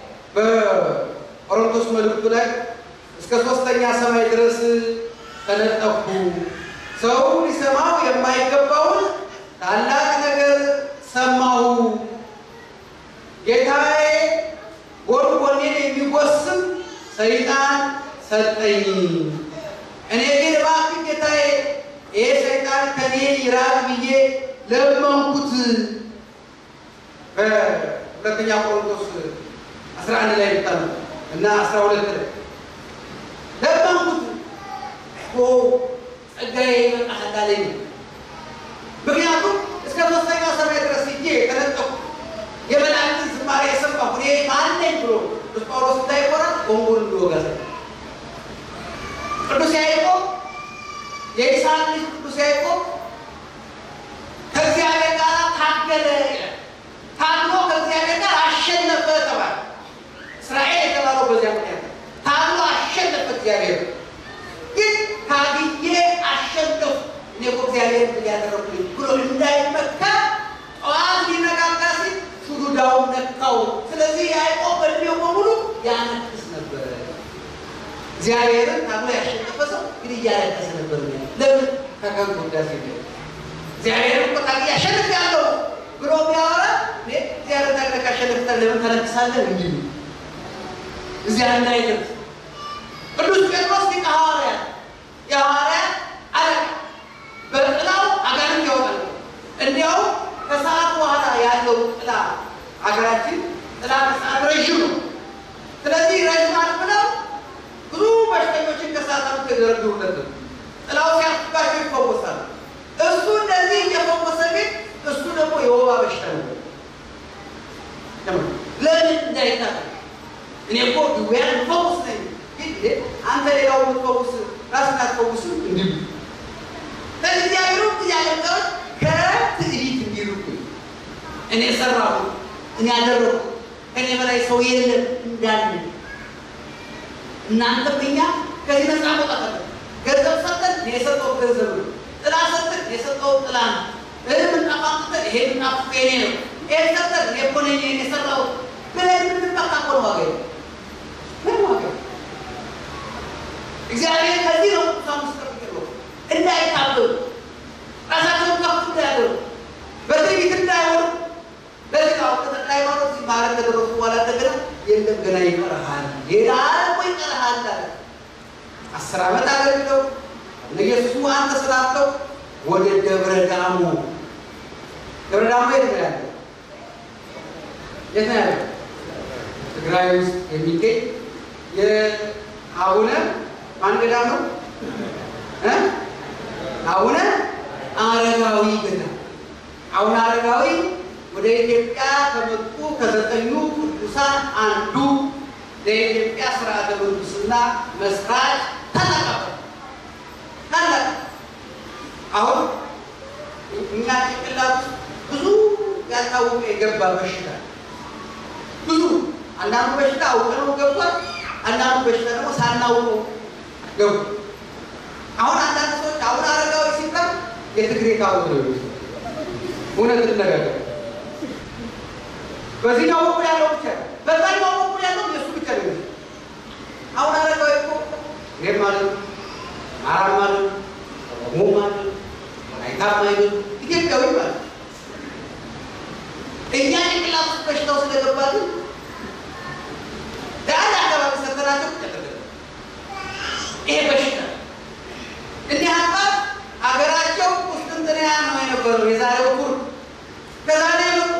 በቆሮንቶስ መልእክቱ ላይ እስከ ሶስተኛ ሰማይ ድረስ ተነጠፉ፣ ሰው ሊሰማው የማይገባውን ታላቅ ነገር ሰማሁ፣ ጌታዬ ጎድጎኔን የሚጎስም ሰይጣን ሰጠኝ። እኔ ግን እባክህ ጌታዬ ይሄ ሰይጣን ከኔ ይራቅ ብዬ ለመንኩት። በሁለተኛ ቆሮንቶስ 11 ላይ ብታሉ እና 12 ላይ ለመንኩት እኮ ጸጋዬ ይበቃሃል አለኝ። ምክንያቱም እስከ ሶስተኛ ሰማይ ድረስ ሂጄ የተነጠቁ የመላእክትን ዝማሬ የሰማሁ እኔ ማን ነኝ ብሎ ቅዱስ ጳውሎስ እንዳይኮራ ወንጉን እንዲወጋ ቅዱስ ያዕቆብ የይስሐቅ ልጅ ቅዱስ ያዕቆብ ከእግዚአብሔር ጋር ታገለ ይላል። ታግሎ ከእግዚአብሔር ጋር አሸነፈ ተባለ። እስራኤል የተባለው በዚያ ምክንያት ታግሎ አሸነፈ እግዚአብሔር። ግን ታግዬ አሸነፉ እኔ እኮ እግዚአብሔር ያደረጉልኝ ብሎ እንዳይመካ ጠዋት ሊነጋጋ ሲል ሹዱዳውን ነካው። ስለዚህ ያዕቆብ በእድሜው በሙሉ ያነክስ ነበረ። እግዚአብሔርን ታግሎ ያሸነፈ ሰው ግን እያለቀሰ ነበር። ለምን ከከንቱ ውዳሴ ነው። እግዚአብሔርን እኮ ታግዬ አሸንፌያለሁ ብሎ ቢያወራ እግዚአብሔር ታግለህ ካሸነፍክ ለምን ተነክሳለህ? እንዲሉ እዚያ እንዳይደርስ ቅዱስ ጴጥሮስ ሊቀ ሐዋርያት የሐዋርያት አለቃ በጥላው አጋንንት ያወጣል። እንዲያውም ከሰዓት በኋላ ያለው ጥላ ሀገራችን ጥላ ከሰዓት ረዥም ነው። ስለዚህ ረዥማት ብለው ብዙ በሽተኞችን ከሰዓት ተደረግሩለት ጥላው ሲያስባቸው ይፈወሳሉ። እሱ እንደዚህ እየፈወሰ ግን እሱ ደግሞ የወባ በሽታ ነው። ለምን እንዳይታጠቅ እኔ እኮ ድውያን ፈውስ ነኝ። ግን አንተ ሌላው የምትፈውስ ራስን አትፈውስ እንዲሉ ለእግዚአብሔሩ ያለቀዎች ከትዕቢት እንዲርቁ እኔ ሰራሁ፣ እኔ ያደረኩ፣ ከእኔ በላይ ሰው የለም እንዳለ እናንተም እኛ ከዚህ ነፃ መውጣት አለ። ገንዘብ ሰጠን፣ እኔ የሰጠው ገንዘብ ነው። ጥላ ሰጠን፣ እኔ የሰጠው ጥላ ነው። እህ ምንጣፍ አምጥተን ይሄ ምንጣፍ የኔ ነው። ይሄ ሰጠን፣ እኔ እኮ ነኝ የሰራሁት ብለን የምንጠቃ እኮ ነው ዋጋ ምን ዋጋ እግዚአብሔር ከዚህ ነው ቅዱሳን ውስጥ ጠብቀው እንዳይታበሉ ራሳቸውን ከፍ እንዳያደርጉ በትዕቢት እንዳይሆኑ ለዚህ ነው ተጠቅላይ ሃይማኖት ሲማረግ ከደረሱ በኋላ እንደገና የለም ገና ይቀርሃል፣ ሌላ እኮ ይቀርሃል አለ። አስር ዓመት አገልግለው ኢየሱስ አንተ ስላልከው ወደ ደብረ ዳሞ ደብረ ዳሞ የት ነው ያለው? የት ነው ያለው? ትግራይ ውስጥ የሚገኝ የአቡነ ማን ገዳም ነው? አቡነ አረጋዊ ገዳም። አቡነ አረጋዊ ወደ ኢትዮጵያ ከመጡ ከዘጠኙ ቅዱሳን አንዱ ለኢትዮጵያ ስርዓተ ቅዱስና መስራች ታላቅ ታላቅ አሁን እኛ ጭንቅላት ውስጥ ብዙ ያልታወቀ የገባ በሽታ ብዙ አንዳንዱ በሽታ አውቀነው ገባል። አንዳንዱ በሽታ ደግሞ ሳናውቀው ገቡ። አሁን አንዳንድ ሰዎች አሁን አረጋዊ ሲባል የትግሬ ታቦት ነው የሚሉት። እውነት እንነጋገር። በዚህኛው በኩል ያለው ብቻ ነው፣ በዛኛው በኩል ያለው የእሱ ብቻ ነው የሚሉት። አሁን አረጋዊ እኮ እኔም ማለት አማራም ማለት ኦሮሞ ማለት ወላይታም ማለት ኢትዮጵያዊ ማለት እኛ ጭንቅላት ውስጥ በሽታው ስለገባልን ለአንድ አካባቢ ሰተናቸው ይሄ በሽታ እንዲህ አባት ሀገራቸው ቁስጥንጥንያ ነው የነበሩ የዛሬው ኩር ከዛ ነው የመጡ።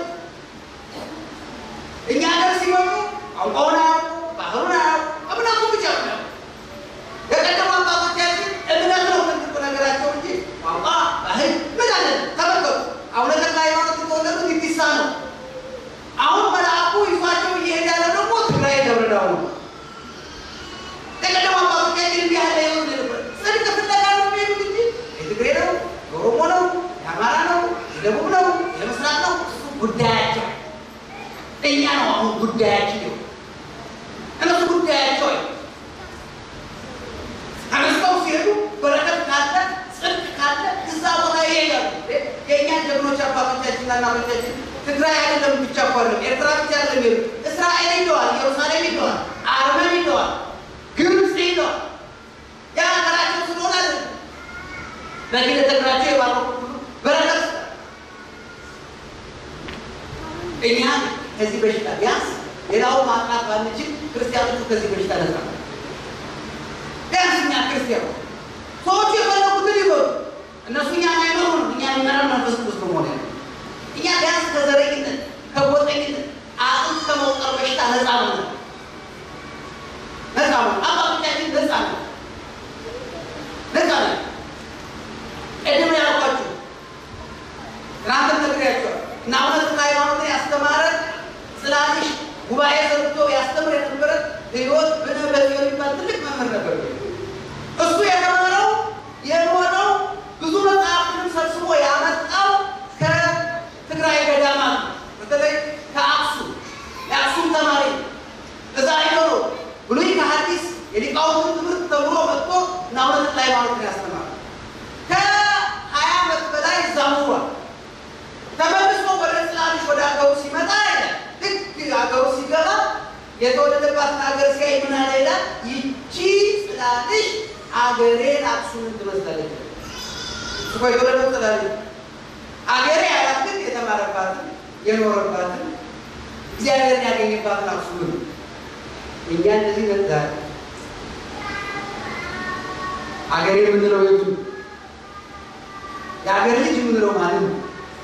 እኛ ሀገር ሲመጡ ቋንቋውን አያውቁ፣ ባህሉን አያውቁ፣ እምነቱ ብቻ ነው። የቀደሙ አባቶቻችን እምነት ነው ትልቁ ነገራቸው እንጂ ቋንቋ፣ ባህል ምን አለ ተመልከቱ። አቡነ ተክለ ሃይማኖት የተወለዱት ኢቲሳ ነው። አሁን መልአኩ ይዟቸው እየሄደ ያለ ደግሞ ትግራይ ደብረ ዳሞ ነው። የቀደሙ አባቶቻችን እንዲህ ያለ ይሆን ነበር። ጽድቅ ፍለጋ ነው የሚሄዱት እንጂ የትግሬ ነው፣ የኦሮሞ ነው፣ የአማራ ነው፣ የደቡብ ነው፣ የምስራቅ ነው። እሱ ጉዳያቸው እኛ ነው አሁን ጉዳያችን ነው። እነሱ ጉዳያቸው ተነስተው ሲሄዱ በረከት ካለ ጽድቅ ካለ እዛ ቦታ ይሄዳሉ። የእኛ ጀግኖች አባቶቻችንና እናቶቻችን ትግራይ አይደለም ብቻ እኮ አይደለም ኤርትራ ብቻ አይደለም ይሄዱ እስራኤል ሄደዋል፣ ኢየሩሳሌም ሄደዋል፣ አርመን ሄደዋል፣ ግብፅ ሄደዋል። ያ ሀገራቸው ስለሆነ አይደለም በኪደተ እግራቸው የባረኩ ሁሉ በረከት እኛ ከዚህ በሽታ ቢያንስ ሌላውን ማጥናት ባንችል ክርስቲያኖቹ ከዚህ በሽታ ነጻ ነው። ቢያንስ እኛ ክርስቲያኑ ሰዎቹ የፈለጉትን ይበሉ፣ እነሱ እኛ አይመሩ ነው። እኛ የሚመራን መንፈስ ቅዱስ ነው መሆን ያለ እኛ ቢያንስ ከዘረኝነት ከጎጠኝነት አጥንት ከመውጠር በሽታ ነጻ ነው። ነጻ ነው። አባቶቻችን ነጻ ነው። ነጻ ነው። ቅድም ያልኳችሁ ትናንት ነግሬያቸዋል። እና አቡነ ተክለ ሃይማኖትን ያስተማረ ጽላልሽ ጉባኤ ዘርግቶ ያስተምር የነበረ ህይወት ብነበ የሚባል ትልቅ መምህር ነበር። እሱ የተማረው የኖረው ብዙ መጽሐፍንም ሰብስቦ ያመጣው ከትግራይ ገዳማት በተለይ ከአክሱም የአክሱም ተማሪ እዛ አይኖሮ ብሉይ ከሐዲስ የሊቃውንትን ትምህርት ተምሮ መጥቶ እና አቡነ ተክለ ሃይማኖትን ያስተማረ ከሀያ ዓመት በላይ እዛ ኑሯል። ተመልሶ ወደ ጽላልሽ ወደ ሀገሩ ሲመጣ ይላል ልክ ሀገሩ ሲገባ የተወለደባትን ሀገር ሲያይ ምን አለ ይላል፣ ይቺ ጽላልሽ አገሬን አክሱምን ትመስላለች። እኮ የተወለደው ጽላልሽ አገሬ ያላት ግን የተማረባትን የኖረባትን እግዚአብሔርን ያገኘባትን አክሱምን እኛ እንደዚህ ነዛ አገሬ የምንለው የቱ የአገር ልጅ የምንለው ማለት ነው።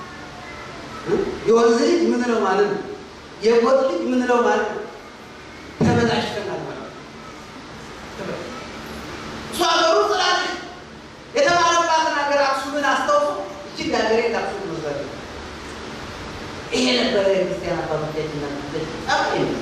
የወንዝ ልጅ የምንለው ማለት ነው። የጎጥ ልጅ የምንለው ማለት ነው። ተበላሽተናል ማለት ነው። እሱ ሀገሩ ስላለች የተባለባትን ሀገር አክሱምን አስታውሶ እጅግ ሀገሬ አክሱም መስራት ይሄ ነበረ የክርስቲያን አባቶቻችን ና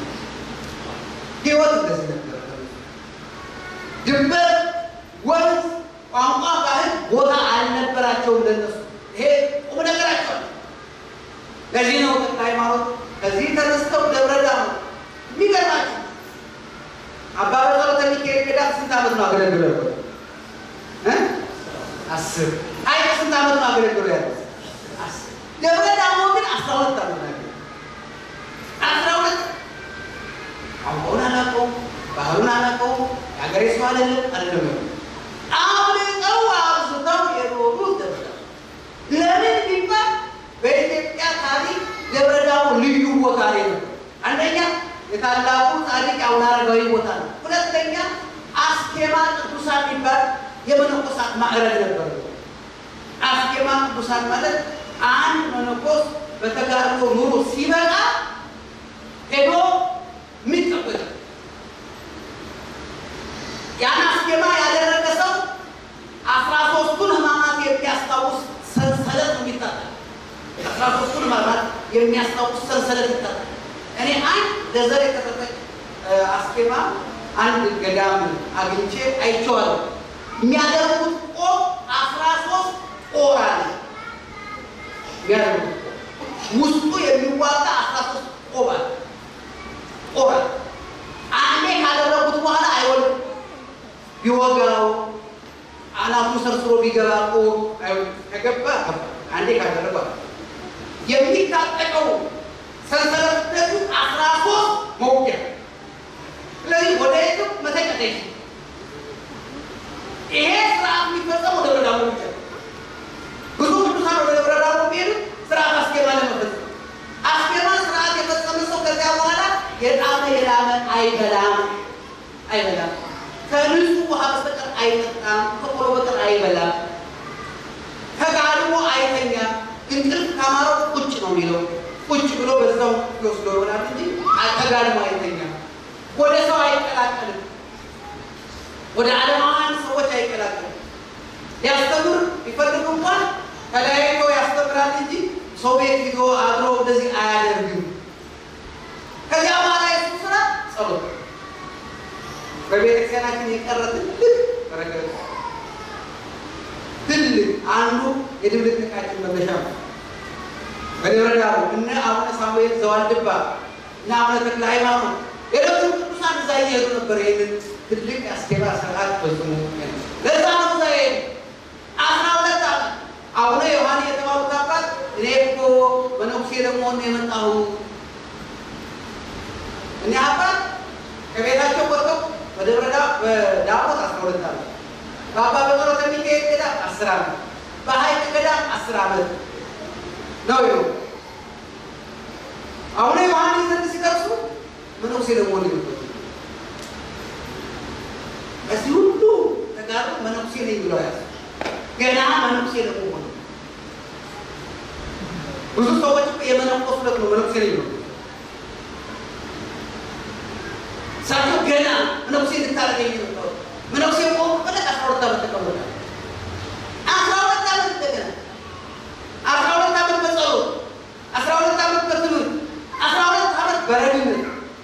ህይወት እንደዚህ ነበረ። ድንበር፣ ወንዝ፣ ቋንቋ፣ ባህል ቦታ አልነበራቸውም ለነሱ። ይሄ ቁም ነገራቸው። ለዚህ ነው ተክለ ሃይማኖት ከዚህ ተነስተው ደብረ ዳሞ የሚገርማቸው አባ በጸሎተ ሚካኤል ገዳም ስንት ዓመት ነው አገለግለው እ አስር አይ ስንት ዓመት ነው አገለግለው ያለ አስር ደብረ ዳሞ ግን አስራ ሁለት ዓመት ነው አስራ ሁለት ቋንቋውን አላውቀውም፣ ባህሉን አላውቀውም፣ የሀገሬ ሰው አይደለም አይደለም አብልጠው አብዝተው የኖሩት ደብረ ዳሞ ለምን ቢባል በኢትዮጵያ ታሪክ ደብረ ዳሞ ልዩ ቦታ ላይ ነበር። አንደኛ የታላቁ ጻድቅ አቡነ አረጋዊ ቦታ ነው። ሁለተኛ አስኬማ ቅዱሳን የሚባል የመነኮሳት ማዕረግ ነበር። አስኬማ ቅዱሳን ማለት አንድ መነኮስ በተጋድሎ ኑሮ ሲበቃ ሄዶ የሚቀበል ያን አስኬማ ያደረገ ሰው አስራ ሶስቱን ሕማማት የሚያስታውስ ሰንሰለት ነው የሚታጠቅ። አስራ ሶስቱን ሕማማት የሚያስታውስ ሰንሰለት ይታጠቅ። እኔ አንድ ለዘር የተሰጠች አስኬማ አንድ ገዳም አግኝቼ አይቼዋለሁ። የሚያደርጉት ቆብ አስራ ሶስት ቆር አለ። የሚያደርጉት ውስጡ የሚዋጋ አስራ ሶስት ቆብ አለ። ቆብ አለ። አንዴ ካደረጉት በኋላ አይወልም። ቢወጋው አናቱ ሰርስሮ ቢገባ ቆብ ከገባ አንዴ ካደረገ የሚታጠቀው ሰንሰለትነቱ አስራ ሶስት መውጊያ። ስለዚህ ወደ የትም መተቀጠ ይሄ ስርዓት የሚፈጸመው ደብረ ዳሞ ብቻ ነው። ብዙ ቅዱሳን ወደ ደብረ ዳሞ ቢሄዱ ስርዓት አስኬማ ለመፈጸም አስኬማ ስርዓት የፈጸመ ሰው ከዚያ በኋላ የጣመ የላመ አይበላም አይበላም። ከንጹህ ውሃ በስተቀር አይጠጣም። ከቆሎ በቀር አይበላም። ተጋድሞ አይተኛም። እንቅልፍ ካማረው ቁጭ ነው የሚለው ቁጭ ብሎ በዛው ይወስዶ ይሆናል እንጂ ተጋድሞ አይተኛም። ወደ ሰው አይቀላቀልም። ወደ ዓለማውያን ሰዎች አይቀላቀልም። ሊያስተምር ቢፈልግ እንኳን ተለያይቶ ያስተምራል እንጂ ሰው ቤት ሂዶ አድሮ እንደዚህ አያደርግም። ከዚያ በኋላ የሱ ስራ ጸሎት በቤተክርስቲያናችን የቀረ ትልቅ በረከት ትልቅ አንዱ የድብልቅልቃችን መነሻ ነው። በደብረ ዳሞ እነ አቡነ ሳሙኤል ዘዋልድባ እና አቡነ ተክለ ሃይማኖት ሌሎችም ቅዱሳን እዛ እየሄዱ ነበር። ይህንን ትልቅ አስኬማ ስርዓት ፈጽሞ ለዛ ነው እዛ ይሄዱ አስራ ሁለት ዓመት አቡነ ዮሐን የተባሉት አባት እኔ እኮ መነኩሴ ለመሆን ነው የመጣሁ እኔ አባት ከቤታቸው ወጥተው በደብረ ዳሞት አስራ ሁለት ዓመት በአባ በጸሎተ ሚካኤል ገዳም አስር ዓመት በሀይቅ ገዳም አስር ዓመት ነው ይሉ አቡነ ዮሐንስ ዘንድ ሲደርሱ መነኩሴ ለመሆን ይሉበት እዚህ ሁሉ ተጋሩ መነኩሴ ነኝ ብለው ያዝ ገና መነኩሴ ለመሆን ብዙ ሰዎች የመነኮሱለት ነው መነኩሴ ነኝ ብለው እሳቸው ገና መነኩሴ እንድታደርገኝ ነው መነኩሴ ቆሙ ብለህ አስራ ሁለት ዓመት ተቀመጠ። አስራ ሁለት ዓመት እንደገና አስራ ሁለት ዓመት በጸሎት አስራ ሁለት ዓመት በትምህርት አስራ ሁለት ዓመት በረድነት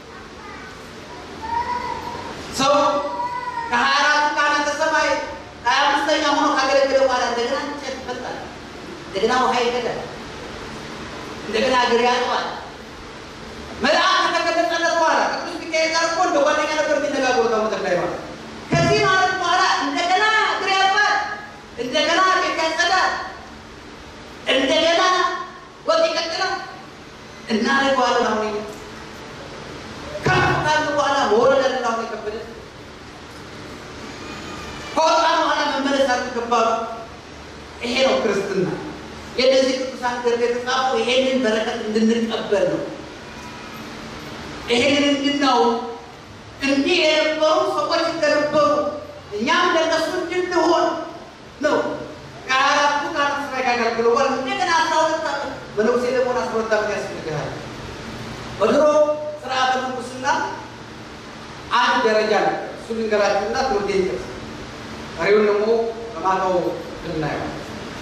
ሰው ከሀያ አራቱ ካህናተ ሰማይ ሀያ አምስተኛ ሆኖ ካገለገለ በኋላ እንደገና እንጨት ይፈታል፣ እንደገና ውሃ ይቀዳል፣ እንደገና እግር ያጥባል። መልአክ ከተገለጸለት በኋላ ቅዱስ ሚካኤል ጋር እኮ እንደ ጓደኛ ነበር የሚነጋገሩት አቡነ ተክለ ሃይማኖት። ከዚህ ማለት በኋላ እንደገና እግር ያጥባል፣ እንደገና ቤት ያጸዳል፣ እንደገና ወጥ ይቀጥላል። እናደርገዋለን አሁን እኛ ከፍ ካልን በኋላ መውረድ አለ አሁን የከበደ ከወጣ በኋላ መመለስ አለ ከባዱ። ይሄ ነው ክርስትና። የእነዚህ ቅዱሳን ገድል የተጻፈው ይሄንን በረከት እንድንቀበል ነው። ይሄንን እንድናው እንዲህ የነበሩ ሰዎች እንደነበሩ እኛም እንደነሱ እንድንሆን ነው። ከአራቱ ከአራት ስራ ያጋግለ ወር እንደገና አስራ ሁለት ዓመት መነኩሴ ለመሆን አስራ ሁለት ዓመት ያስፈልግሃል። በድሮ ስርዓተ ምንኩስና አንድ ደረጃ ነው። እሱ ልንገራችሁና ትምህርት ይጠቅስ ቀሪውን ደግሞ በማታው እናየው።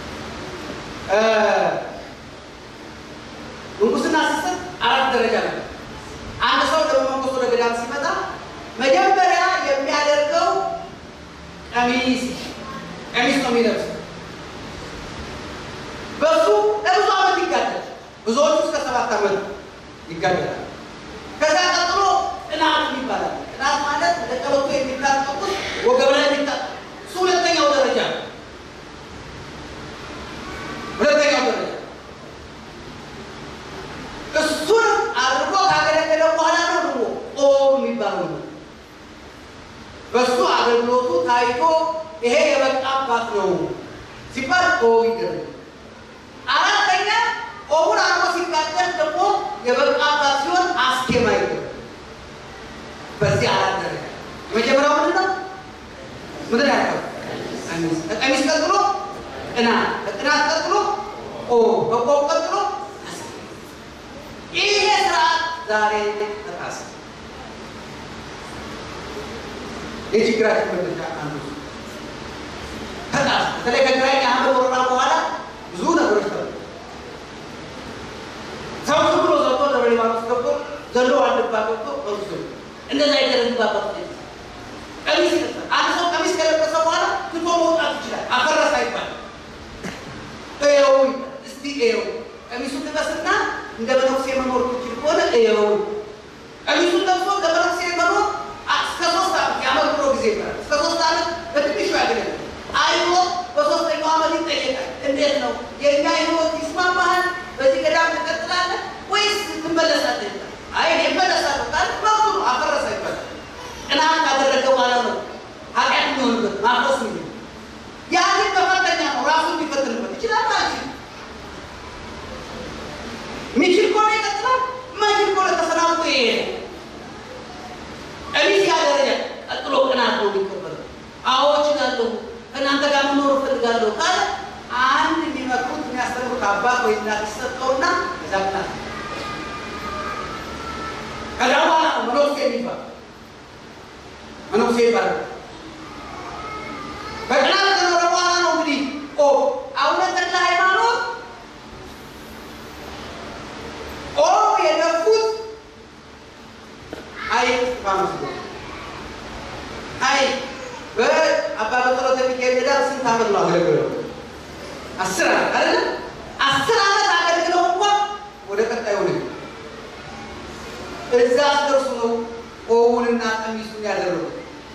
ምንኩስና ሲሰጥ አራት ደረጃ ነው። አንድ ሰው ለመንኩስ ወደ ገዳም ሲመጣ መጀመሪያ የሚያደርገው ቀሚስ ቀሚስ ነው የሚለብሰው። በሱ ለብዙ ዓመት ይጋደል። ብዙዎቹ እስከ ሰባት ዓመት ይጋደላል። ከዛ ቀጥሎ ቅናት ይባላል። ቅናት ማለት ለቀበቶ የሚታጠቁት ወገብ ላይ የሚታጠቁት እሱ ሁለተኛው ደረጃ ነው። ሁለተኛው ደረጃ እሱን አድርጎ ካገለገለ በኋላ ነው ደግሞ ኦም የሚባለው ነው። በሱ አገልግሎቱ ታይቶ ይሄ የበቃ አባት ነው ሲባል ኦ ይደረግ። አራተኛ ኦሙን አድርጎ ሲጋደል ደግሞ የበቃ አባት ሲሆን አስኬማ ይደረግ። በዚህ አራት ደረጃ የመጀመሪያው ምንድን ነው? ምንድን ያልከው? ቀሚስ። ከቀሚስ ቀጥሎ ቅናት፣ ከቅናት ቀጥሎ ኦም፣ ከኦም ቀጥሎ ይሄ ስርዓት ዛሬ ተጣሰ። የችግራችን መነሻ አንዱ ተጣሰ። በተለይ ከግራኝ አህመድ ወረራ በኋላ ብዙ ነገሮች ተሉ። ሰው ዝም ብሎ ዘቶ ደብረ ሊባኖስ ገብቶ ዘሎ ዋልድባ ገብቶ ወስዶ እንደዛ ይደረግባባት ቀሚስ ይለብሳል። አንድ ሰው ቀሚስ ከለበሰ በኋላ ትቶ መውጣት ይችላል። አፈረሰ አይባል። እየው እስቲ እየው ቀሚሱን ልበስና እንደ መነኩሴ መኖር ትችል ከሆነ እየው ቀሚሱን ለብሶ እንደ መነኩሴ መኖር እስከ ሶስት ዓመት ያመክሮ ጊዜ ይባላል። እስከ ሶስት ዓመት በትንሹ ያገለግል አይቶ በሶስተኛው ዓመት ይጠየቃል። እንዴት ነው የእኛ ህይወት ይስማማሃል? በዚህ ገዳም ትቀጥላለህ ወይስ ትመለሳለህ? አይ እኔ እመለሳለሁ ካለ መብቱ ነው። አፈረሰ ይባላል። ቅናት ካደረገ በኋላ ነው ኃጢአት የሚሆንበት ማፍረስ ነው። ያንን በፈተኛ ነው ራሱ የሚፈትንበት ይችላል ማለት ነው። ሚችል ከሆነ ይቀጥላል፣ ማይችል ከሆነ ተሰናብቶ ይሄዳል። ቀሚስ ያደረጃ ቀጥሎ ቅናት ነው የሚቀበለው። አዎ እችላለሁ፣ ከእናንተ ጋር መኖር እፈልጋለሁ ካለ አንድ የሚመክሩት የሚያስተምሩት አባት ወይ እናት ይሰጠውና እዛ ቅናት ከዛ በኋላ ነው መነኩሴ የሚባል መነኩሴ ይባላል። በቅናት ከኖረ በኋላ ነው እንግዲህ ኦ አቡነ ተክለ ሃይማኖት ኦ የደፉት አይ እስጢፋኖስ ነው። አይ በአባ በጸሎተ ሚካኤል ገዳም ስንት ዓመት ነው አገልግለው? አስር ዓመት አይደለ? አስር ዓመት አገልግለው እንኳን ወደ ቀጣዩ ነው እዛ ደርሱ ነው ኦውንና ቀሚሱን ያደረጉት።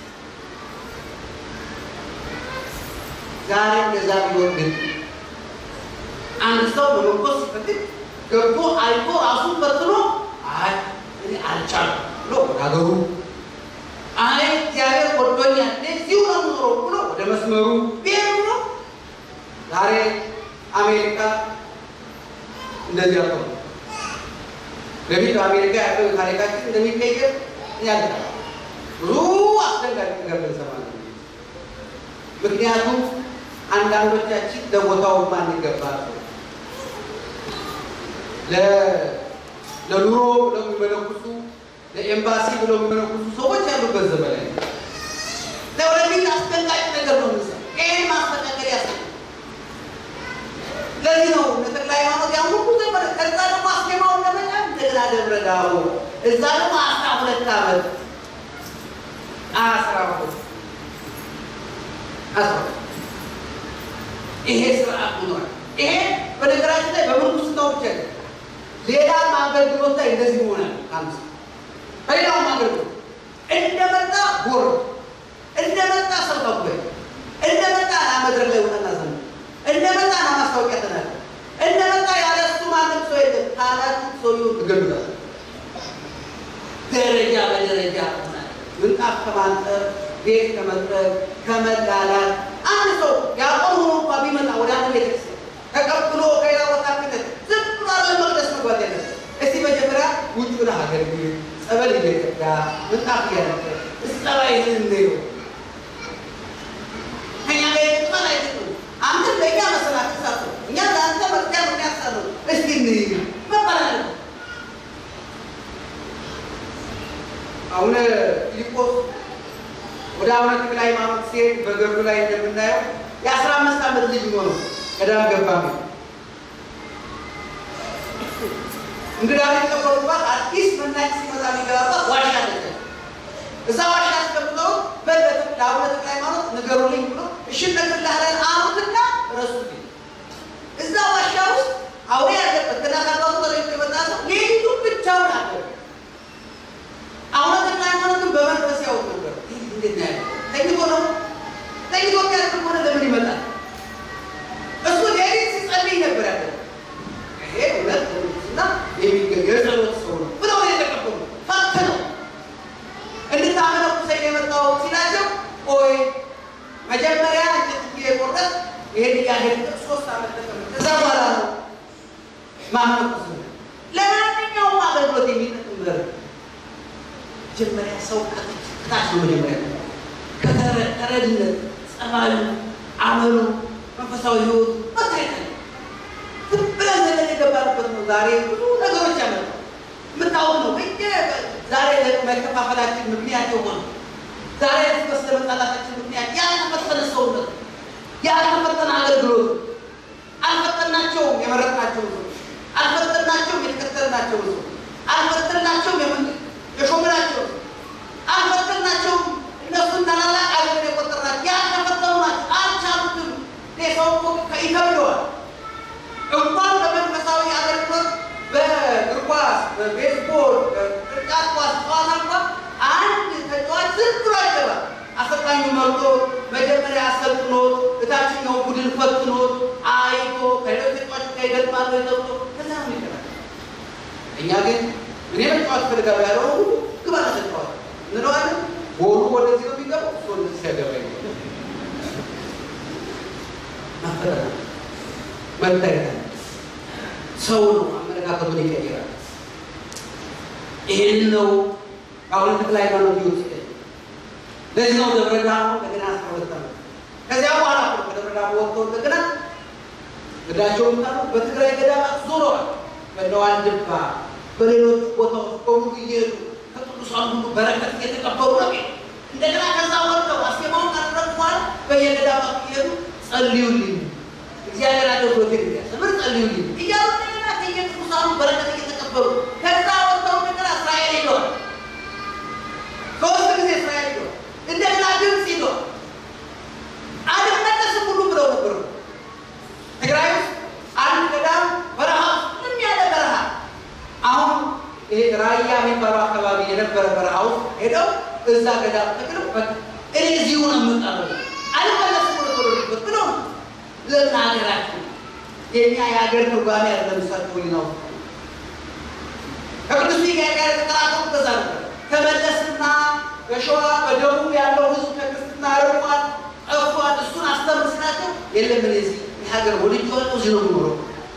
ዛሬ እንደዛ ቢሆን ግን አንድ ሰው በመንኮስ ሲፈልግ ገብቶ አይቶ ራሱን ፈትኖ አይ እኔ አልቻልኩም ብሎ ወደ ሀገሩ አይ እግዚአብሔር ወዶኛል እዚሁ ነው የምኖረው ብሎ ወደ መስመሩ ብሄር ብሎ ዛሬ አሜሪካ እንደዚህ ያለው በፊት በአሜሪካ ያለው ታሪካችን እንደሚቀየር ያለ ብዙ አስደንጋጭ ነገር ልንሰማ ነው። ምክንያቱም አንዳንዶቻችን ለቦታው ማንገባ ለኑሮ ብለው የሚመለኩሱ ለኤምባሲ ብለው የሚመለኩሱ ሰዎች ያሉበት ዘመን ላይ ለወደፊት አስደንጋጭ ነገር ነው ምሳ ይህን ማስተካከል ያስ ለዚህ ነው ተክለ ሃይማኖት ያን ሁሉ ዘመን ከዛ ደግሞ አስኬማውን ለመጫ እንደገና ደብረ ዳሞ እዛ ደግሞ አስራ ሁለት ዓመት አስራ ሁለት አስራ ይሄ ስርዓት ሆኗል። ይሄ በነገራችን ላይ በምንኩስናው ብቻ ነው። ሌላም አገልግሎት ላይ እንደዚህ ይሆናል። አምስት በሌላውም አገልግሎት እንደመጣ ጎር እንደመጣ ሰው ተኩል እንደመጣ ና መድረክ ላይ ወጣና ዘመ እንደመጣ ና ማስታወቂያ ተናገር እንደመጣ ያለ እሱ ማንም ሰው የለም ካላችሁ ሰውየውን ትገሉታል። ደረጃ በደረጃ ሆናል። ምንጣፍ ከማንጠፍ ቤት ከመጥረግ ከመላላት አንድ ሰው ያቆም ሆኖ እንኳ ቢመጣ ወደ አንድ ቤተክርስቲያን ተቀብሎ ከሌላ ቦታ ክተት ዝም ብሎ አለ መቅደስ መግባት ያለበት። እስቲ መጀመሪያ ውጭውን አገልግል፣ ጸበል እየቀዳ ምንጣፍ እያነጠ እስጠባይህን እንየው። አቡነ ፊልጶስ ወደ አቡነ ተክለ ሃይማኖት ሲሄድ በገድሉ ላይ እንደምናየው የአስራ አምስት ዓመት ልጅ ሆነው ገዳም ገባ። እንግዳ የተቀበሉባት አዲስ መናጭ ሲመጣ የሚገባባት ዋሻ አለች። እዛ ዋሻ አስገብተው ለአቡነ ተክለ ሃይማኖት ንገሩልኝ ብሎ እሺ እነግርልሃለን አሉትና ረሱት። እዛ ዋሻ ውስጥ አውሬ ያለበት ገና ከአባቱ ተለይቶ የመጣ ሰው ሌሊቱን ብቻውን አደረ። አቡነ ተክለ ሃይማኖትን በመንፈስ ያውቅ ነበር። እንዴት ነው ያለው? ተኝቶ ነው ተኝቶ ያለ ሆነ ለምን ይመጣል? እሱ ሌሊት ሲጸልይ ነበር ያለ። ይሄ እውነት እና የጸሎት ሰው ነው ብለው ነው የተቀበሉ። ፈትነው እንድታመለኩሰኝ የመጣው ሲላቸው ቆይ መጀመሪያ እንጨት እየቆረጥ ይሄን እያሄድ ሶስት ዓመት ተቀመጥ ከዛ በኋላ ነው ማመለኩስ ለማንኛውም አገልግሎት የሚጠቅም በር መጀመሪያ ሰው ከታች ነው መጀመሪያ ከተረድነት ጸባዩ፣ አመሉ፣ መንፈሳዊ ህይወት መታየት ዝም ብለን ዘለን የገባንበት ነው። ዛሬ ብዙ ነገሮች ያመጣ የምታወቅ ነው። በየ ዛሬ መከፋፈላችን ምክንያት የሆነ ዛሬ እርስ በርስ ለመጣላታችን ምክንያት ያልተፈተነ ሰውነት፣ ያልተፈተነ አገልግሎት አልፈተናቸውም። የመረጥናቸው ሰው አልፈተናቸውም። የተከተልናቸው ሰው አልፈተናቸውም። የሾምናቸው አልፈተናቸውም። እነሱን ታላላቅ አገር የቆጠርናቸው ያልተፈተኑ ናቸው። አልቻሉትም። ሰው ይከብደዋል። እንኳን በመንፈሳዊ አገልግሎት በእግር ኳስ፣ በቤስቦል፣ በቅርጫት ኳስ ጨዋታ እንኳን አንድ ተጫዋች ዝም ብሎ አይገባም። አሰልጣኙ መርጦ መጀመሪያ አሰልጥኖት እታችኛው ቡድን ፈትኖት አይቶ ከሌሎች ተጫዋች ጋር ይገጥማል ወይ ተብሎ ከዛ ነው ይገባል። እኛ ግን እኔ መጫወት ፈልጋለሁ ያለው ሁሉ ግባ ተጫዋች እንለዋለን። ጎሉ ወደዚህ ነው የሚገባው፣ እሱ ወደዚህ ሲያገባ ይገባል። ማፈጠራ መታየት ሰው ነው አመለካከቱን ይቀይራል። ይህን ነው አሁን ተክለ ሃይማኖት ይወስ ለዚህ ነው ደብረ ዳሞ እንደገና አስራ ሁለት ዓመት ከዚያ በኋላ ከደብረ ዳሞ ወጥተው እንደገና ገዳቸውን ታሉ በትግራይ ገዳማት ዞረዋል። በነዋልድባ በሌሎች ቦታዎች በሙሉ እየሄዱ ከቅዱሳን ሁሉ በረከት እየተቀበሉ ነው። እንደገና ከዛ ወጥተው አስኬማውን ካደረጉ በኋላ በየገዳማቱ እየሄዱ ጸልዩልኝ እግዚአብሔር አገልግሎት የሚያስተምር ጸልዩልኝ እያሉ እንደገና ከየቅዱሳኑ በረከት እየተቀበሉ ከዛ ወጥተው እንደገና እስራኤል ሄደዋል። ሶስት ጊዜ እስራኤል ሄደዋል። እንደገና ግብፅ ሄደዋል። አልመለስም ሁሉ ብለው ነበሩ። ትግራይ ውስጥ አንድ ገዳም በረሃ ምንም ያለ በረሃ አሁን ይሄ ራያ የሚባለው አካባቢ የነበረ በረሃ ውስጥ ሄደው እዛ ገዳም ተክለው እኔ እዚሁ ነው የምጣለው አልመለስም ብሎ ተወሉበት ብለው ነው ለምን ሀገራችን የኛ የሀገር ትርጓሜ ያለ ለምሳቸው ሊናው ከቅዱስ ሚካኤል ጋር የተቀራቀሩ በዛ ነበር። ተመለስና በሸዋ በደቡብ ያለው ህዝብ ከክርስትና ርቋል፣ ጠፏል። እሱን አስተምር ስላቸው የለም እኔ እዚህ የሀገር ወልጅ ወጡ እዚህ ነው የምኖረው።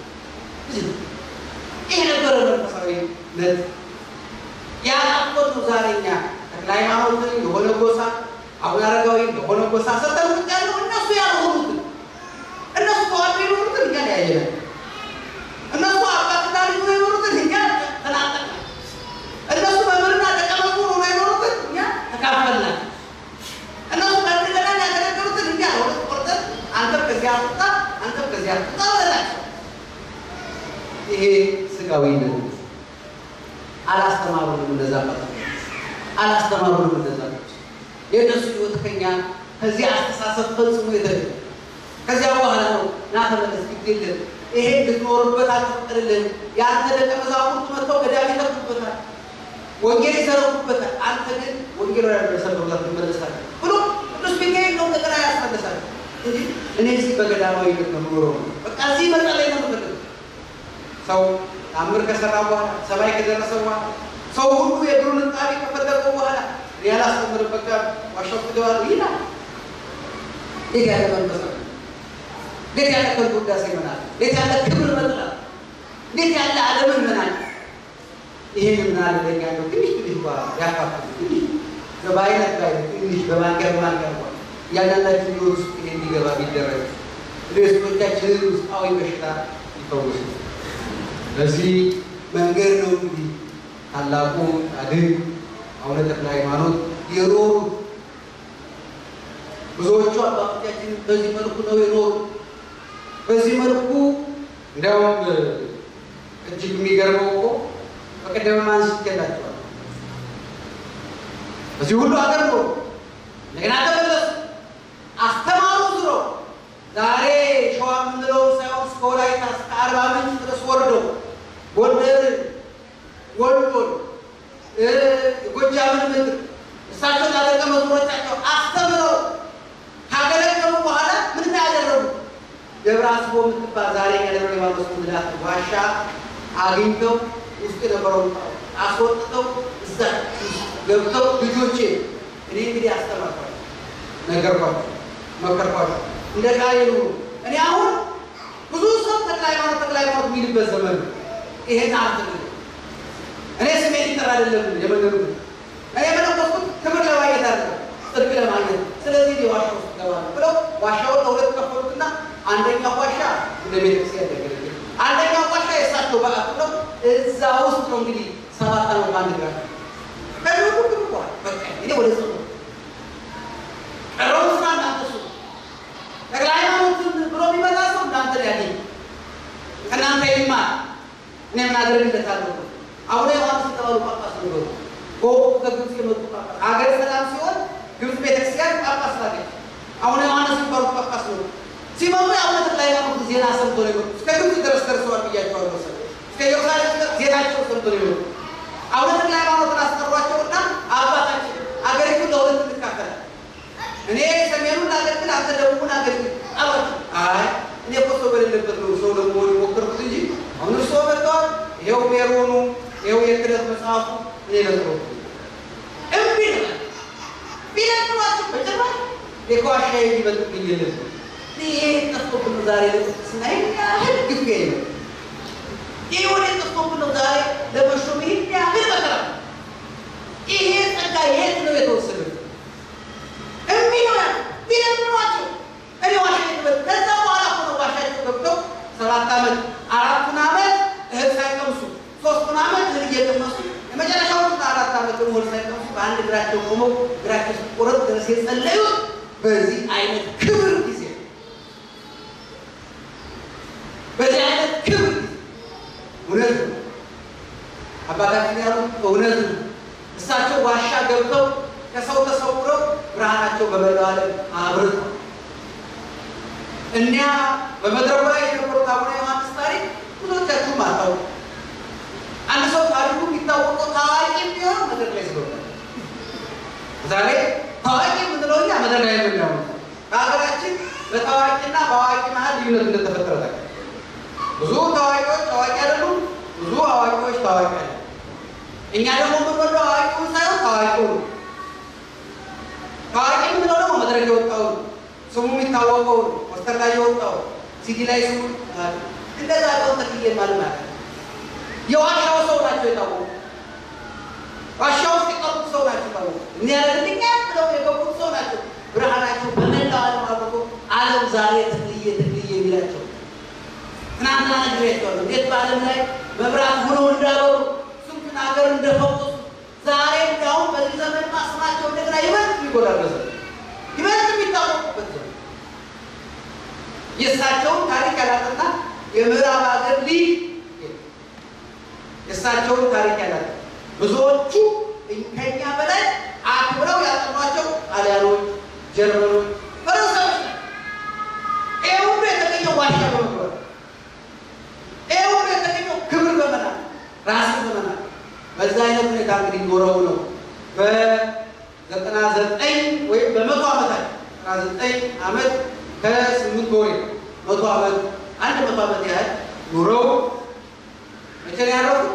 ይህ ነበረ መንፈሳዊነት። ያጣፎት ነው ዛሬ እኛ ተክለ ሃይማኖትን የሆነ ጎሳ አቡነ አረጋዊ የሆነ ጎሳ ሰጠን ውጭ ያለው እነሱ ያልሆኑትን እነሱ ተዋዶ የኖሩትን እኛ ያየናል። እነሱ አባትና ልጅ ሆነው የኖሩትን እኛ ተናጠቅናል። እነሱ መምህርና ደቀ መዝሙር ሆነው የኖሩትን እኛ ተካፈልናል። እነሱ ከእንደገና ያገለገሉትን እኛ ለሁለት ቆርጠን አንተም ከዚያ አትውጣ፣ አንተም ከዚያ አትውጣ ብለናቸው። ይሄ ስጋዊነት አላስተማሩንም። እነዛ አባቶች አላስተማሩንም። እነዛ የእነሱ ህይወት ከኛ ከዚህ አስተሳሰብ ፈጽሞ የተለየ ከዚያ በኋላ ነው ና ተመለስ፣ ግድ የለም ይሄ እንድትኖርበት አልተፈቀደልህም። የአንተ ደቀ መዛሙርቱ መጥተው ገዳም ይተክሉበታል፣ ወንጌል ይሰረቁበታል። አንተ ግን ወንጌል ወደ ደረሰበት ትመለሳለህ ብሎ ቅዱስ ሚካኤል ነው እንደገና ያስመለሳል እንጂ እኔ እዚህ በገዳማዊ ነው የምኖረው በቃ እዚህ መጸለይ ነው የምፈልገው። ሰው ታምር ከሰራ በኋላ ሰማይ ከደረሰ በኋላ ሰው ሁሉ የእግሩን እጣቢ ከፈለገው በኋላ ያላስተምርም በቃ ዋሻው ክደዋል ይላል። እንዴት ያለ መንፈስ ነው! እንዴት ያለ ከንቱ ውዳሴ መናል! እንዴት ያለ ክብር መጥላት! እንዴት ያለ ዓለምን መናል! ይህን ምናለ ለኛ ነው ትንሽ ትንሽ እንኳ ያካፍል ትንሽ በአይነት ላይ ትንሽ በማንኪያ በማንኪያ እንኳ እያንዳንዳችን ህይወት ውስጥ ይሄ እንዲገባ ቢደረግ ሌሎቻችንን ውስጣዊ በሽታ ይፈውስ። በዚህ መንገድ ነው እንግዲህ ታላቁ ጻድቅ አቡነ ተክለ ሃይማኖት የኖሩት ብዙዎቹ አባቶቻችን በዚህ መልኩ ነው የኖሩት። በዚህ መልኩ እንዲያውም እጅግ የሚገርመው እኮ በቀደም አንስቼላቸዋለሁ። በዚህ ሁሉ ሀገር ነው እንደገና ተመለሱ፣ አስተማሩ ዝሮ ዛሬ ሸዋ የምንለው ሳይሆን እስከ ወላይታ እስከ አርባ ምንጭ ድረስ ወርደው ጎንደር፣ ወሎን፣ ጎጃምን ምድር እሳቸው ላደቀ መዝሙሮቻቸው አስተምረው ካገለገሉ በኋላ ምን ያደረጉ ደብረ አስቦ የምትባል ዛሬ ከደብረ ሊባኖስ ምላት ዋሻ አግኝተው ውስጥ የነበረውን አስወጥተው እዛ ገብተው ልጆቼ እኔ እንግዲህ አስተማርኳቸው፣ ነገርኳቸው፣ መከርኳቸው እንደ ቃል ይኑሩ። እኔ አሁን ብዙ ሰው ተክለ ሃይማኖት ተክለ ሃይማኖት የሚልበት ዘመን ነው። ይሄን አልትግል እኔ ስሜ ሊጠራ አይደለም የመንገዱ እኔ የመለኮስኩት ክብር ለማግኘት አለ ጽድቅ ለማግኘት ስለዚህ ዋሻ ውስጥ ገባለሁ ብለው ዋሻውን ለሁለት ከፈሉትና አንደኛው ዋሻ እንደ ቤተክርስቲያን ያገለግል፣ አንደኛው ዋሻ የእሳቸው በዓት ነው። እዛ ውስጥ ነው እንግዲህ ሰባት ዓመት በአንድ ግራ ከሁሉ ግን በኋላ በቃ እኔ ወደ ጽ ቀረው ስራ እናንተ ሱ ተክለ ሃይማኖትን ብሎ የሚመጣ ሰው እናንተ ያገኝ ከእናንተ ይማር። እኔ ምን አደርግለታለሁ? አቡነ ዮሐንስ የተባሉ ጳጳስ ነበሩ። በወቅቱ ከግብፅ የመጡ ጳጳስ ሀገር ሰላም ሲሆን ግብፅ ቤተክርስቲያን ጳጳስ ላገች። አቡነ ዮሐንስ የሚባሉ ጳጳስ ነው። ሲመጡ የአቡነ ተክለ ሃይማኖት ዜና ሰምቶ ነው የመጡት። እስከ ግብፅ ድረስ ደርሰዋል ብያቸዋለሁ። ሰ እስከ ኢየሩሳሌም ድረስ ዜናቸው ሰምቶ ነው የመጡት። አቡነ ተክለ ሃይማኖትን አስጠሯቸውና አባታችን አገሪቱን ለሁለት እንካፈላል እኔ ሰሜኑን ላገልግል፣ አንተ ደቡቡን አገልግል አሏቸው። አይ እኔ እኮ ሰው በሌለበት ነው ሰው ለመሆን የሞከርኩት እንጂ አሁን እርስዎ መጥተዋል። ይኸው ሜሮኑ፣ ይኸው የክህደት መጽሐፉ እኔ ለጥሮ እምቢ ነው ቢለጥሯቸው በጭራሽ የከዋሻ የሚበልጥብኝ የለም። ይሄ ጠፍቶብን ነው ዛሬ ስናይ ያህል ግፍ ነው። ይህ ወደ ጠፍቶብን ነው ዛሬ ለመሾም ይህን ያህል መከራ ይሄ ጸጋ የት ነው የተወሰደ? እምቢ ነው ያሉ ቢለምኗቸው እኔ ዋሻ ይበል። ከዛ በኋላ ሆነ ዋሻቸው ገብተው ሰባት ዓመት አራቱን ዓመት እህል ሳይቀምሱ ሶስቱን ዓመት እህል እየቀመሱ የመጨረሻውን አራት ዓመት ደግሞ እህል ሳይቀምሱ በአንድ እግራቸው ቆመው እግራቸው ሲቆረጥ ድረስ የጸለዩት በዚህ አይነት ክብር ጊዜ በዚህ አይነት ክብር ጊዜ እውነት ነው አባታችን ያሉት እውነት ነው። እሳቸው ዋሻ ገብተው ከሰው ተሰውረው ብርሃናቸው በመላው ዓለም አብርተው እኒያ በመድረኩ ላይ የነበሩት አቡነ ዮሐንስ ታሪክ ብዙዎቻችሁም አታውቁ። አንድ ሰው ታሪኩ የሚታወቀው ታዋቂ ቢሆን መድረክ ላይ ስለሆነ ዛሬ ታዋቂ የምንለው እኛ መድረክ ላይ የምናየው በሀገራችን በታዋቂና በአዋቂ መሀል ልዩነት እንደተፈጠረ ታውቃለህ። ብዙ ታዋቂዎች ታዋቂ አይደሉም፣ ብዙ አዋቂዎች ታዋቂ አለ። እኛ ደግሞ የምንወደው አዋቂውን ሳይሆን ታዋቂው ነው። ታዋቂ የምንለው ደግሞ መድረክ የወጣው ነው። ስሙ የሚታወቀው ነው። ፖስተር ላይ የወጣው ሲዲ ላይ ስሙ እንደዛ ቀውን ተክዬ ማለት ማለት የዋሻው ሰው ናቸው የታወቁ ዋሻ ውስጥ የቀሩት ሰው ናቸው የታወቁ እኒ ያለልኛ ብለው የገቡት ሰው ናቸው። ብርሃናቸው በመላው ዓለም አብርቶ ዓለም ዛሬ ትክልዬ ትክልዬ የሚላቸው ትናንትና ነግሬያቸዋለሁ። እንዴት በዓለም ላይ መብራት ሆነው እንዳበሩ ስንቱን ሀገር እንደፈወሱ ዛሬ እንዲያውም በዚህ ዘመን ማስማቸው እንደገና ይበልጥ ይጎዳበዘ ይበልጥ የሚታወቁበት ዘመን የእሳቸውን ታሪክ ያላጠና የምዕራብ ሀገር ሊግ የእሳቸውን ታሪክ ያላጠና ብዙዎቹ ከኛ በላይ አክብረው ያጠኗቸው ጣሊያኖች፣ ጀርመኖች፣ ፈረንሳዮች ይህ ሁሉ የተገኘው ዋሻ በመግባት ይህ ሁሉ የተገኘው ክብር በመናል ራስን በመናል በዛ አይነት ሁኔታ እንግዲህ ኖረው ነው በዘጠና ዘጠኝ ወይም በመቶ ዓመታት ዘጠና ዘጠኝ ዓመት ከስምንት ወር መቶ ዓመት አንድ መቶ ዓመት ያህል ኑረው መቼ ነው ያረፉት?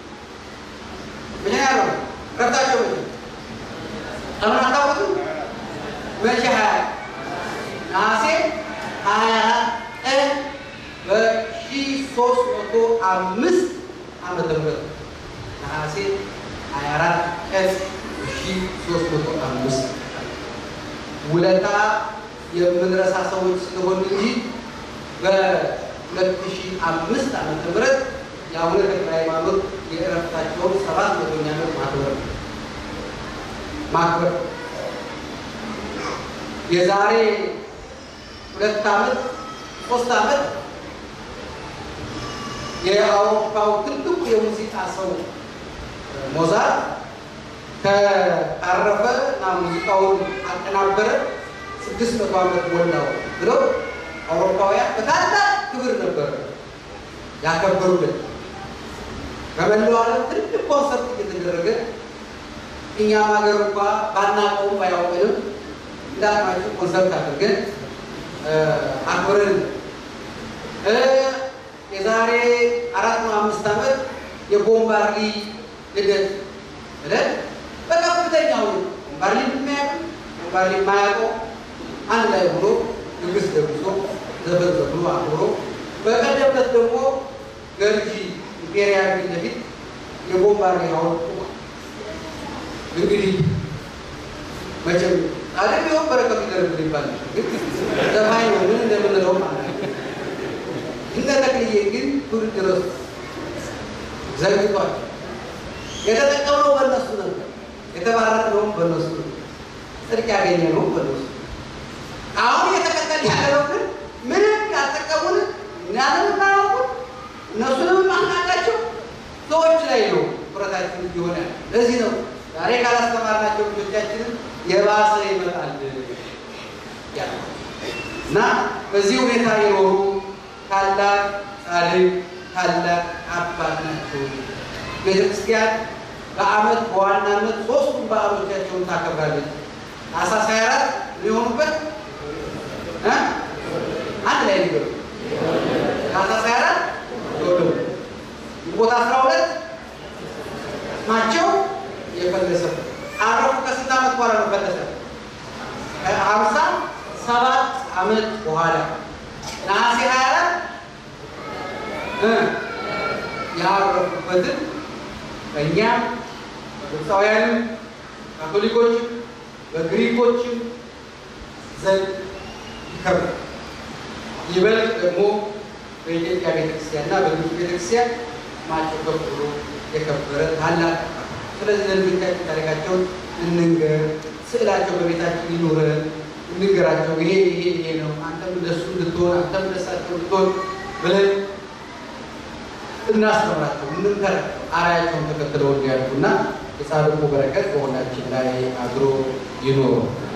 መቼ ነው ያረፉት? ረፍታቸው መቼ አሁን አታውቁትም? መቼ ሀያ ነሐሴ ሀያ ቀን በሺ ሶስት መቶ አምስት ዓመተ ምህረት ነሐሴ 24 ቀን 1305 ውለታ የምንረሳ ሰዎች ስለሆን እንጂ በ2005 ዓመተ ምህረት የአቡነ ተክለ ሃይማኖት የእረፍታቸውን ሰባት መቶኛ ዓመት ማክበር ነው። ማክበር የዛሬ ሁለት ዓመት ሶስት ዓመት የአውሮፓው ትልቁ የሙዚቃ ሰው ሞዛርት ከአረፈ እና ሙዚቃውን አቀናበረ ስድስት መቶ ዓመት ሞላው ብለው አውሮፓውያን በታላቅ ክብር ነበር ያከበሩለት። በመላው ዓለም ትልቅ ኮንሰርት እየተደረገ እኛም ሀገር እንኳ ባናውቀውም ባያውቅንም እንዳቅማችሁ ኮንሰርት አድርገን አክብረን የዛሬ አራት ነው አምስት ዓመት የቦምባርዲ ልደት ብለን በከፍተኛው ቦምባርዲ የሚያውቅ ቦምባርዲ የማያውቀው አንድ ላይ ሆኖ ንግስ ደግሶ ዘፈን ዘፍኖ አክብሮ በቀደም ዕለት ደግሞ ገርጂ ኢምፔሪያል ፊት ለፊት የቦምባርዲ ሐውልት ቆሟል። እንግዲህ መቼም ጻድቅ ቢሆን በረከቱ ይደረግል ይባል ግን ዘፋኝ ነው ምን እንደምንለው ማለት ነው። እነ ተክልዬ ግን ትውልድ ድረስ ዘግቷል። የተጠቀምነው በእነሱ ነበር፣ የተባረክነውም በእነሱ ነበር፣ ጽድቅ ያገኘነውም በእነሱ አሁን እየተከተል ያለው ግን ምንም ያልጠቀሙን እኛንም እናያውቁን እነሱንም ማናቃቸው ሰዎች ላይ ነው ትኩረታችን እየሆነ ለዚህ ነው ዛሬ ካላስተማርናቸው ልጆቻችንን የባሰ ይመጣል እና በዚህ ሁኔታ የኖሩ ታላቅ ጻድቅ ታላቅ አባት ናቸው። ቤተክርስቲያን በዓመት በዋናነት ሶስቱም በዓሎቻቸውን ታከብራለች። ታኅሳስ 24 ሊሆኑበት አንድ ላይ ሊገሩ ታኅሳስ 24 ተወለዱ። ግንቦት 12 ናቸው የፈለሰበት አረፉ። ከስንት ዓመት በኋላ ነው ፈለሰ? ከሀምሳ ሰባት ዓመት በኋላ ነሐሴ 24 ያረፉበትን በእኛም በግብፃውያንም ካቶሊኮችም በግሪኮችም ዘንድ ይከብራል። ይበልጥ ደግሞ በኢትዮጵያ ቤተክርስቲያንና በግብፅ ቤተክርስቲያን ስማቸው ከፍ ብሎ የከበረ ታላቅ ስለዚህ ለልጆቻችን ታሪካቸውን እንንገር፣ ስዕላቸው በቤታችን ይኑረን፣ እንንገራቸው። ይሄ ይሄ ይሄ ነው፣ አንተም እንደሱ እንድትሆን፣ አንተም እንደሳቸው እንድትሆን ብለን እናስተምራቸው፣ እንምከራቸው፣ አርአያቸውን ተከትለው እንዲያልፉና የጻድቁ በረከት በሁላችን ላይ አድሮ ይኖሩ።